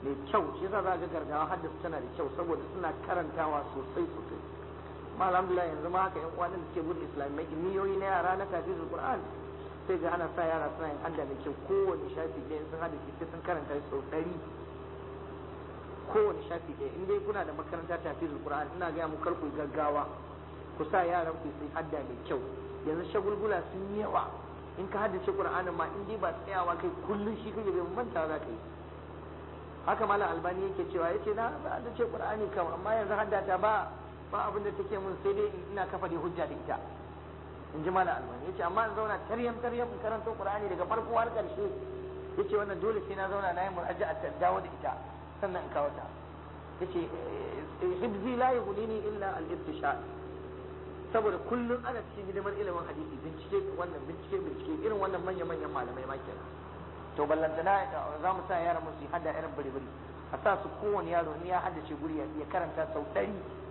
mai kyau shi yasa za ga gargawa haddasa tana da kyau saboda suna karantawa sosai sosai ma alhamdulillah yanzu ma haka yan uwan da suke bude islamai miliyoyi na yara na tafizul qur'an sai ga ana sa yara suna yin hadda mai kyau kowane shafi ɗaya sun hada sai sun karanta sau ɗari kowane shafi ɗaya in dai kuna da makaranta tafizul qur'an ina ga mu karku gaggawa ku sa yaran ku su hadda mai kyau yanzu shagulgula sun yi yawa in ka haddace qur'anin ma in dai ba tsayawa kai kullun shi kake bai manta za ka yi haka malam albani yake cewa yace na haddace qur'ani kam amma yanzu haddata ba ba abin da take mun sai dai ina kafa da hujja da ita in ji malam albani yace amma in zauna taryam taryam in karanto qur'ani daga farko har karshe yace wannan dole sai na zauna na yi muraja'a ta dawo da ita sannan in kawo ta yace hibzi la yughnini illa al-ibtishal saboda kullum ana cikin hidimar ilimin hadisi bincike wannan bincike bincike irin wannan manya manyan malamai ma kenan to ballantana za mu sa yaran mu su hada irin biri-biri a sa su kowane yaro ne ya haddace guri ya karanta sau ɗari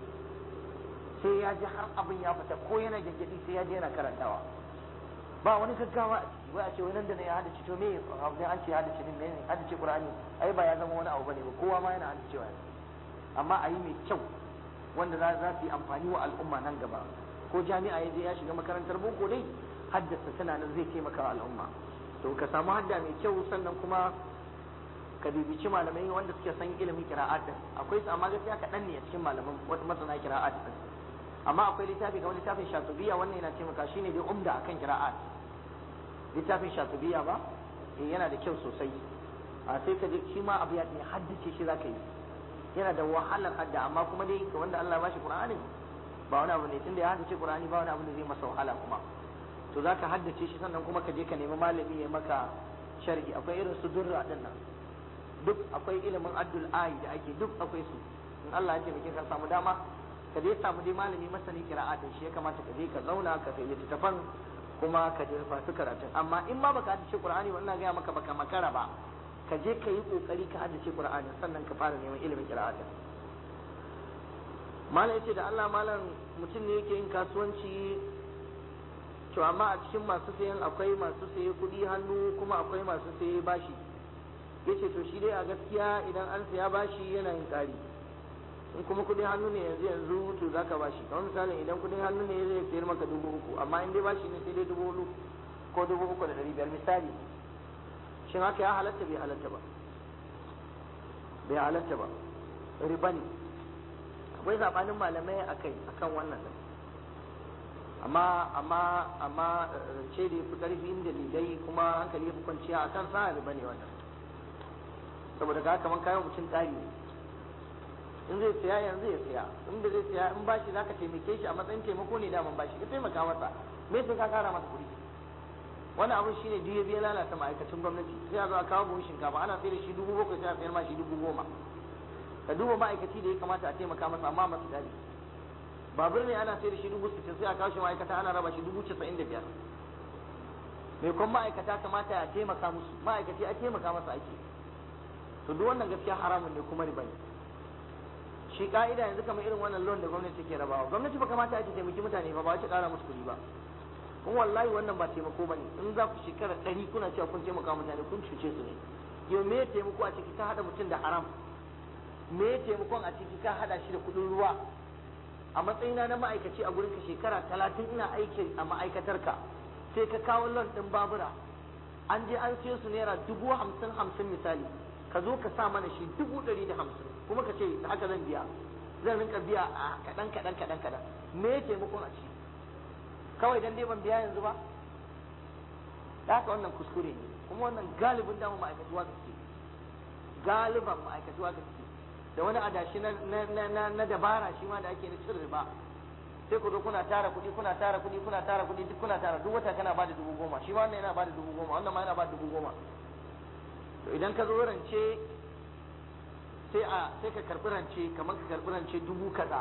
sai ya ji har abin ya fita ko yana gyangyaɗi sai ya je yana karantawa ba wani gaggawa a ciki wai a ce wai nan da ya haddace to me abin an ce haddace din ne haddace qur'ani ai ba ya zama wani abu bane ba kowa ma yana haddacewa amma a yi mai kyau wanda za su yi amfani wa al'umma nan gaba ko jami'a ya je ya shiga makarantar boko dai haddasa tana nan zai taimaka wa al'umma to ka samu hadda mai kyau sannan kuma ka bibici malamai wanda suke san ilimin kira'at din akwai su amma gaskiya kaɗan ne a cikin malaman wata masana kira'at din amma akwai littafi kamar littafin shatubiya wannan yana taimaka shine dai umda akan kira'at littafin shatubiya ba eh yana da kyau sosai a sai ka je shi ma abu ya ne haddace shi zaka yi yana da wahalar hadda amma kuma dai ga wanda Allah ya bashi Qur'ani ba wani abu ne tunda ya haddace Qur'ani ba wani abu da zai masa wahala kuma to za ka haddace shi sannan kuma ka je ka nemi malami ya maka sharhi akwai irin su durra din nan duk akwai ilimin addul ayi da ake duk akwai su in Allah ya taimake ka samu dama ka je samu dai malami masani qira'atin shi ya kamata ka je ka zauna ka kai littafan kuma ka je fasu karatun amma in ma baka haddace Qur'ani wannan ga maka baka makara ba ka je ka yi kokari ka haddace Qur'ani sannan ka fara neman ilimin qira'atin malam yace da Allah malam mutum ne yake yin kasuwanci to amma a cikin masu sayan akwai masu saye kuɗi hannu kuma akwai masu saye bashi yace to shi dai a gaskiya idan an saya bashi yana yin ƙari in kuma kuɗin hannu ne yanzu yanzu to zaka bashi kamar misalin idan kuɗin hannu ne zai sayar maka dubu uku amma in dai bashi ne sai dai dubu hudu ko dubu uku da ɗari biyar misali shin haka ya halatta bai halatta ba bai halatta ba riba ne akwai sabanin malamai akai akan wannan amma amma amma ce da yafi karfi inda lidai kuma hankali yafi kwanciya a kan sa riba ne wannan saboda ga kaman kayan mutum tsari ne in zai siya yanzu ya siya in da zai siya in bashi zaka taimake shi a matsayin taimako ne daman bashi ka taimaka masa me sai ka kara masa kuɗi wani abun shine duk ya biya lalata ma'aikacin gwamnati sai a zo a kawo buhun shinkafa ana sayar da shi dubu bakwai sai a sayar ma shi dubu goma ka duba ma'aikaci da ya kamata a taimaka masa amma masu dadi babur ne ana sayar da shi dubu sittin sai a kawo shi ma'aikata ana raba shi dubu casa'in da biyar mai kwan ma'aikata kamata a taimaka musu ma'aikaci a taimaka masa ake to duk wannan gaskiya haramun ne kuma riba ne shi ka'ida yanzu kamar irin wannan loan da gwamnati take rabawa gwamnati ba kamata ake taimaki mutane ba ba ta kara musu kuɗi ba kun wallahi wannan ba taimako ba ne in za ku shekara ɗari kuna cewa kun taimaka mutane kun cuce su ne yau me taimako a ciki ka haɗa mutum da haram me taimakon a ciki ka haɗa shi da kuɗin ruwa a matsayina na ma'aikaci a gurin ka shekara talatin ina aiki a ma'aikatar ka sai ka kawo loan ɗin babura an je an siyo su naira dubu hamsin hamsin misali ka zo ka sa mana shi dubu ɗari da hamsin kuma ka ce haka zan biya zan rinka biya a kaɗan kaɗan kaɗan kaɗan me taimakon a ciki kawai dan dai ban biya yanzu ba da haka wannan kuskure ne kuma wannan galibin damu ma'aikatuwa da suke galiban ma'aikatuwa da suke da wani adashi na dabara shi ma da ake na cin riba sai ku zo kuna tara kuɗi kuna tara kuɗi kuna tara kuɗi duk kuna tara duk wata kana bada dubu goma shi wannan yana bada dubu goma wannan ma yana bada dubu goma to idan ka zo rance sai a sai ka karɓi rance kamar ka karɓi rance dubu kaza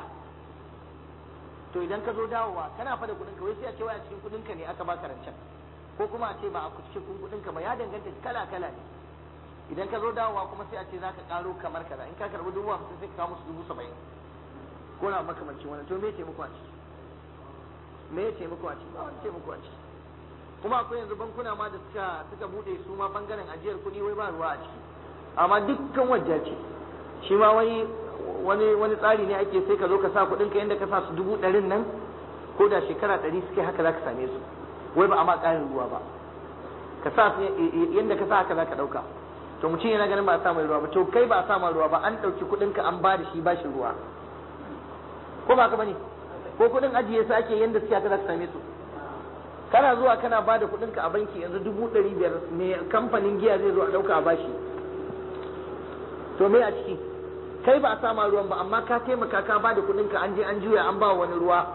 to idan ka zo dawowa kana fa da kuɗin ka wai sai a ce wai a cikin kuɗin ka ne aka baka rancen ko kuma a ce ba a cikin kuɗin ka ba ya danganta kala kala ne idan ka zo dawowa kuma sai a ce zaka karo kamar kaza in ka karbi dubu hamsin sai ka kawo musu dubu saba'in ko na makamancin wannan to me taimako a ciki me taimako a ciki ba wani taimako a ciki kuma akwai yanzu bankuna ma da suka suka bude su ma bangaren ajiyar kuɗi wai ba ruwa a ciki amma dukkan wajja ce shi ma wani wani wani tsari ne ake sai ka zo ka sa kuɗin ka yanda ka sa su dubu ɗarin nan ko da shekara ɗari suke haka za ka same su wai ba a ma ƙarin ruwa ba ka sa su yanda ka sa haka za ka ɗauka to mutum yana ganin ba a sa mai ruwa ba to kai ba a sa mai ruwa ba an ɗauki kuɗin ka an ba da shi ba shi ruwa ko ba ka bane ko kuɗin ajiye su ake yanda suke haka za ka same su kana zuwa kana ba da kuɗinka a banki yanzu dubu ɗari biyar me kamfanin giya zai zo a ɗauka a bashi to me a ciki kai ba a sama ruwan ba amma ka taimaka ka ba da kuɗinka an je an juya an ba wani ruwa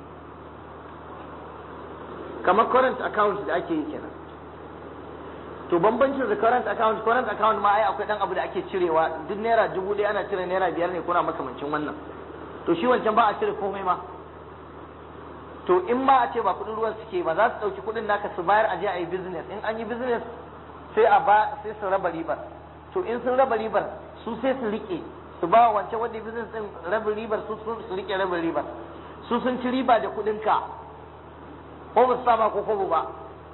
kamar current account da ake yi kenan to bambancin da current account current account ma ai akwai dan abu da ake cirewa duk naira dubu ɗaya ana cire naira biyar ne kuna makamancin wannan to shi wancan ba a cire komai ma to in ma a ce ba kudin ruwan suke ba za su ɗauki kudin naka su bayar a je a yi business in an yi business sai a ba sai su raba ribar to in sun raba ribar su sai su rike su ba wa wancan wanda business din rabin ribar su su rike rabin ribar su sun ci riba da kudin ka ko ba su sama ko kobo ba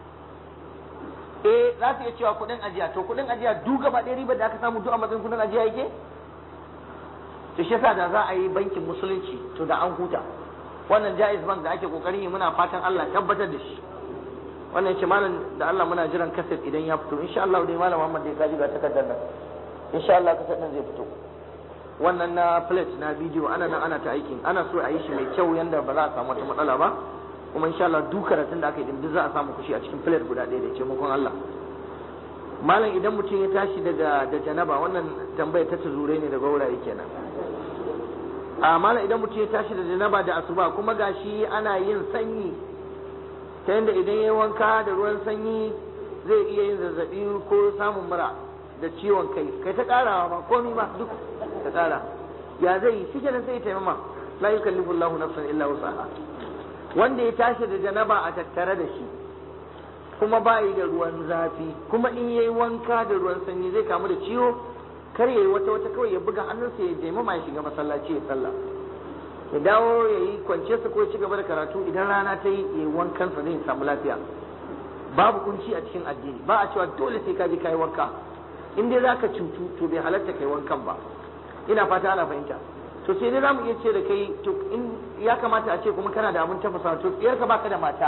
eh za su iya cewa kudin ajiya to kudin ajiya duk gaba ɗaya ribar da aka samu duk a matsayin kudin ajiya yake to shi yasa da za a yi bankin musulunci to da an huta wannan jaiz bank da ake kokarin yi muna fatan Allah tabbatar da shi wannan yace malam da Allah muna jiran kaset idan ya fito insha Allah dai malam Muhammad dai kaji ga takardar nan insha Allah kaset din zai fito wannan na plate na bidiyo ana nan ana ta aikin ana so a yi shi mai kyau yanda ba za a samu wata matsala ba kuma insha Allah duk karatun da aka yi din duk za a samu kushi a cikin plate guda ɗaya da taimakon Allah malam idan mutum ya tashi daga da janaba wannan tambaya ta tuzure ne daga wurare kenan a mala idan mutum ya tashi da janaba da asuba kuma gashi ana yin sanyi ta yadda idan ya wanka da ruwan sanyi zai iya yin zazzabi ko samun mura da ciwon kai kai ta karawa ba komi ba duk ta kara ya zai yi shi kenan sai ya taimama la yukallifu Allahu nafsan illa wusaha wanda ya tashi da janaba a tattare da shi kuma bayi da ruwan zafi kuma in yayi wanka da ruwan sanyi zai kamu da ciwo kar yayi wata wata kawai ya buga hannunsa ya je ya shiga masallaci ya sallah ya dawo ya yi kwance su ko ya ci gaba da karatu idan rana ta yi ya yi wankansa zai samu lafiya babu kunci a cikin addini ba a cewa dole sai ka je ka yi wanka in dai zaka cutu to bai halatta kai wankan ba ina fata ana fahimta to sai dai zamu iya ce da kai to in ya kamata a ce kuma kana da abin tafasa to tsiyar ka baka da mata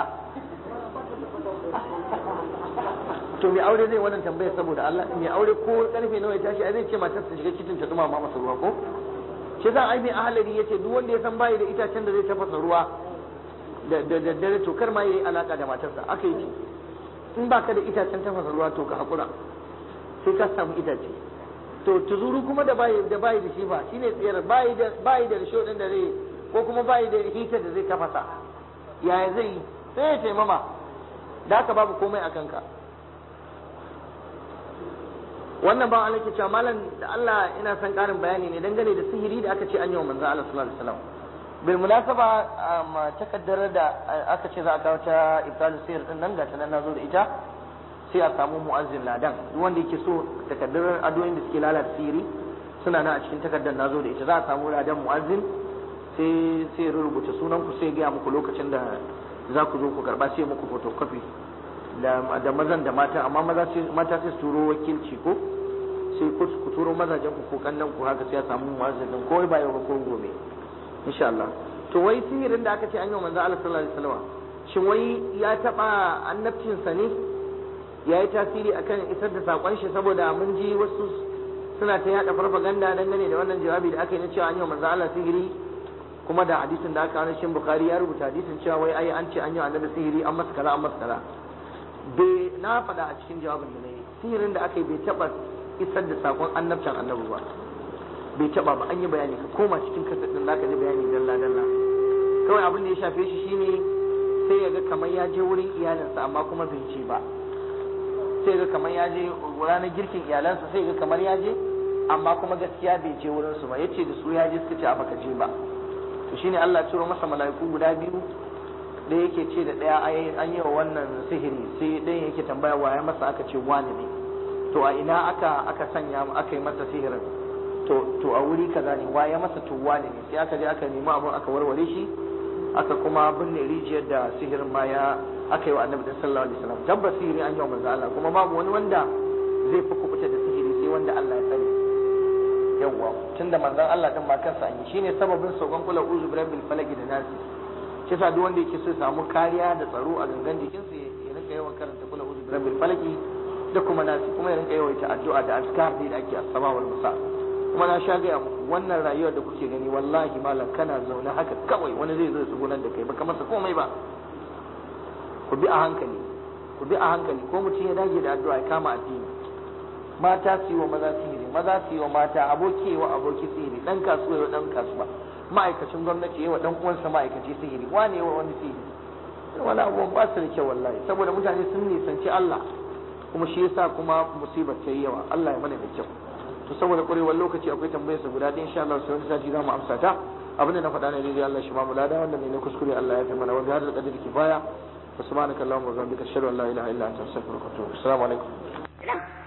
to mai aure zai wannan tambaya saboda Allah mai aure ko karfe nawa ya tashi ai zai ce matar ta shiga kitchen ta dumama masa ruwa ko shi za ai mai ahalari yace duk wanda ya san bayi da itacen da zai tafasa ruwa da da daddare to kar ma yayi alaka da matarsa aka yi in baka da itacen tafasa ruwa to ka hakura sai ka samu itace to tuzuru kuma da bayi da bayi da shi ba shine tsayar bayi da bayi da risho din da zai ko kuma bayi da hitar da zai tafasa yaya zai yi sai ya taimama da haka babu komai a kanka wannan ban Allah ke cewa malam da Allah ina son karin bayani ne dangane da sihiri da aka ce an yi wa manzo Allah sallallahu alaihi wasallam bil munasaba takaddar da aka ce za a kawo ta ibtalu sihir din nan ga ta nan nazo da ita sai a samu mu'azzin ladan duk wanda yake so takaddar adoyin da suke lalata sihiri suna nan a cikin takaddar nazo da ita za a samu ladan mu'azzin sai sai rubuta sunan ku sai ga muku lokacin da za ku zo ku karba sai muku photocopy da da mazan da mata amma maza sai mata sai su turo wakilci ko sai ku ku turo mazajen ku ko kannan ku haka sai a samu mu'azzin din ko ba yau ba ko gobe insha Allah to wai sihirin da aka ce an yi manzo Allah sallallahu alaihi wasallam shin wai ya taba annabcin sa ne ya yi tasiri akan isar da sakon shi saboda mun ji wasu suna ta yada farfaganda dangane da wannan jawabi da aka yi na cewa an yi manzo Allah sihiri kuma da hadisin da aka shin Bukhari ya rubuta hadisin cewa wai ai an ce an yi annabi sihiri an masa kaza an masa kaza bai na faɗa a cikin jawabin da na yi sihirin da aka yi bai taɓa isar da sakon annabcin annabi ba bai taɓa ba an yi bayani ka koma cikin kasar ɗin zaka ji bayani dalla dalla kawai abin da ya shafe shi shine sai ya ga kamar ya je wurin iyalinsa amma kuma bai ce ba sai ga kamar ya je ranar girkin iyalansa sai ga kamar ya je amma kuma gaskiya bai je wurin su ba yace da su ya je suka ce a baka je ba to shine Allah ya turo masa mala'iku guda biyu da yake ce da ɗaya an yi wa wannan sihiri sai ɗayan yake tambaya wa ya masa aka ce wani ne to a ina aka aka sanya aka yi masa sihirin to to a wuri kaza ne wa ya masa to wani ne sai aka je aka nemi abun aka warware shi aka kuma binne rijiyar da sihirin ma ya aka yi wa annabi sallallahu alaihi wasallam tabbas sihiri an yi wa manzo Allah kuma babu wani wanda zai fi kubuta da sihiri sai sai wanda Allah ya tsare yawwa tunda manzon Allah din ma kansa an yi shine sababin saukan kula uzu birabbil falaki da nasi shi yasa duk wanda yake so ya samu kariya da tsaro a gangan jikinsa ya rinka yawan karanta kula uzu birabbil falaki da kuma nasi kuma ya rinka yawaita addu'a da azkar da ake asaba wal musa kuma na sha gaya muku wannan rayuwar da kuke gani wallahi malam kana zaune haka kawai wani zai zo ya tsugunar da kai baka masa komai ba ku bi a hankali ku bi a hankali ko mutum ya dage da addu'a ya kama addini mata su yi wa maza sihiri maza su yi wa mata aboki wa aboki sihiri dan kasuwa wa dan kasuwa ma'aikacin gwamnati ya wa dan uwansa ma'aikaci sihiri wane wa wani sihiri wani abubuwan ba su da kyau wallahi saboda mutane sun nisanci Allah kuma shi yasa kuma musibar ta yi yawa Allah ya mana da kyau to saboda ƙwarewar lokaci akwai tambayar sa guda ɗaya insha Allah sai wani sati za mu amsa ta abin da na faɗa ne daidai Allah shi ma mu lada wanda ne na kuskure Allah ya fi mana wa bi hadal qadri kifaya wa subhanaka allahumma wa bihamdika ashhadu an la ilaha illa anta astaghfiruka wa atubu ilaik assalamu alaikum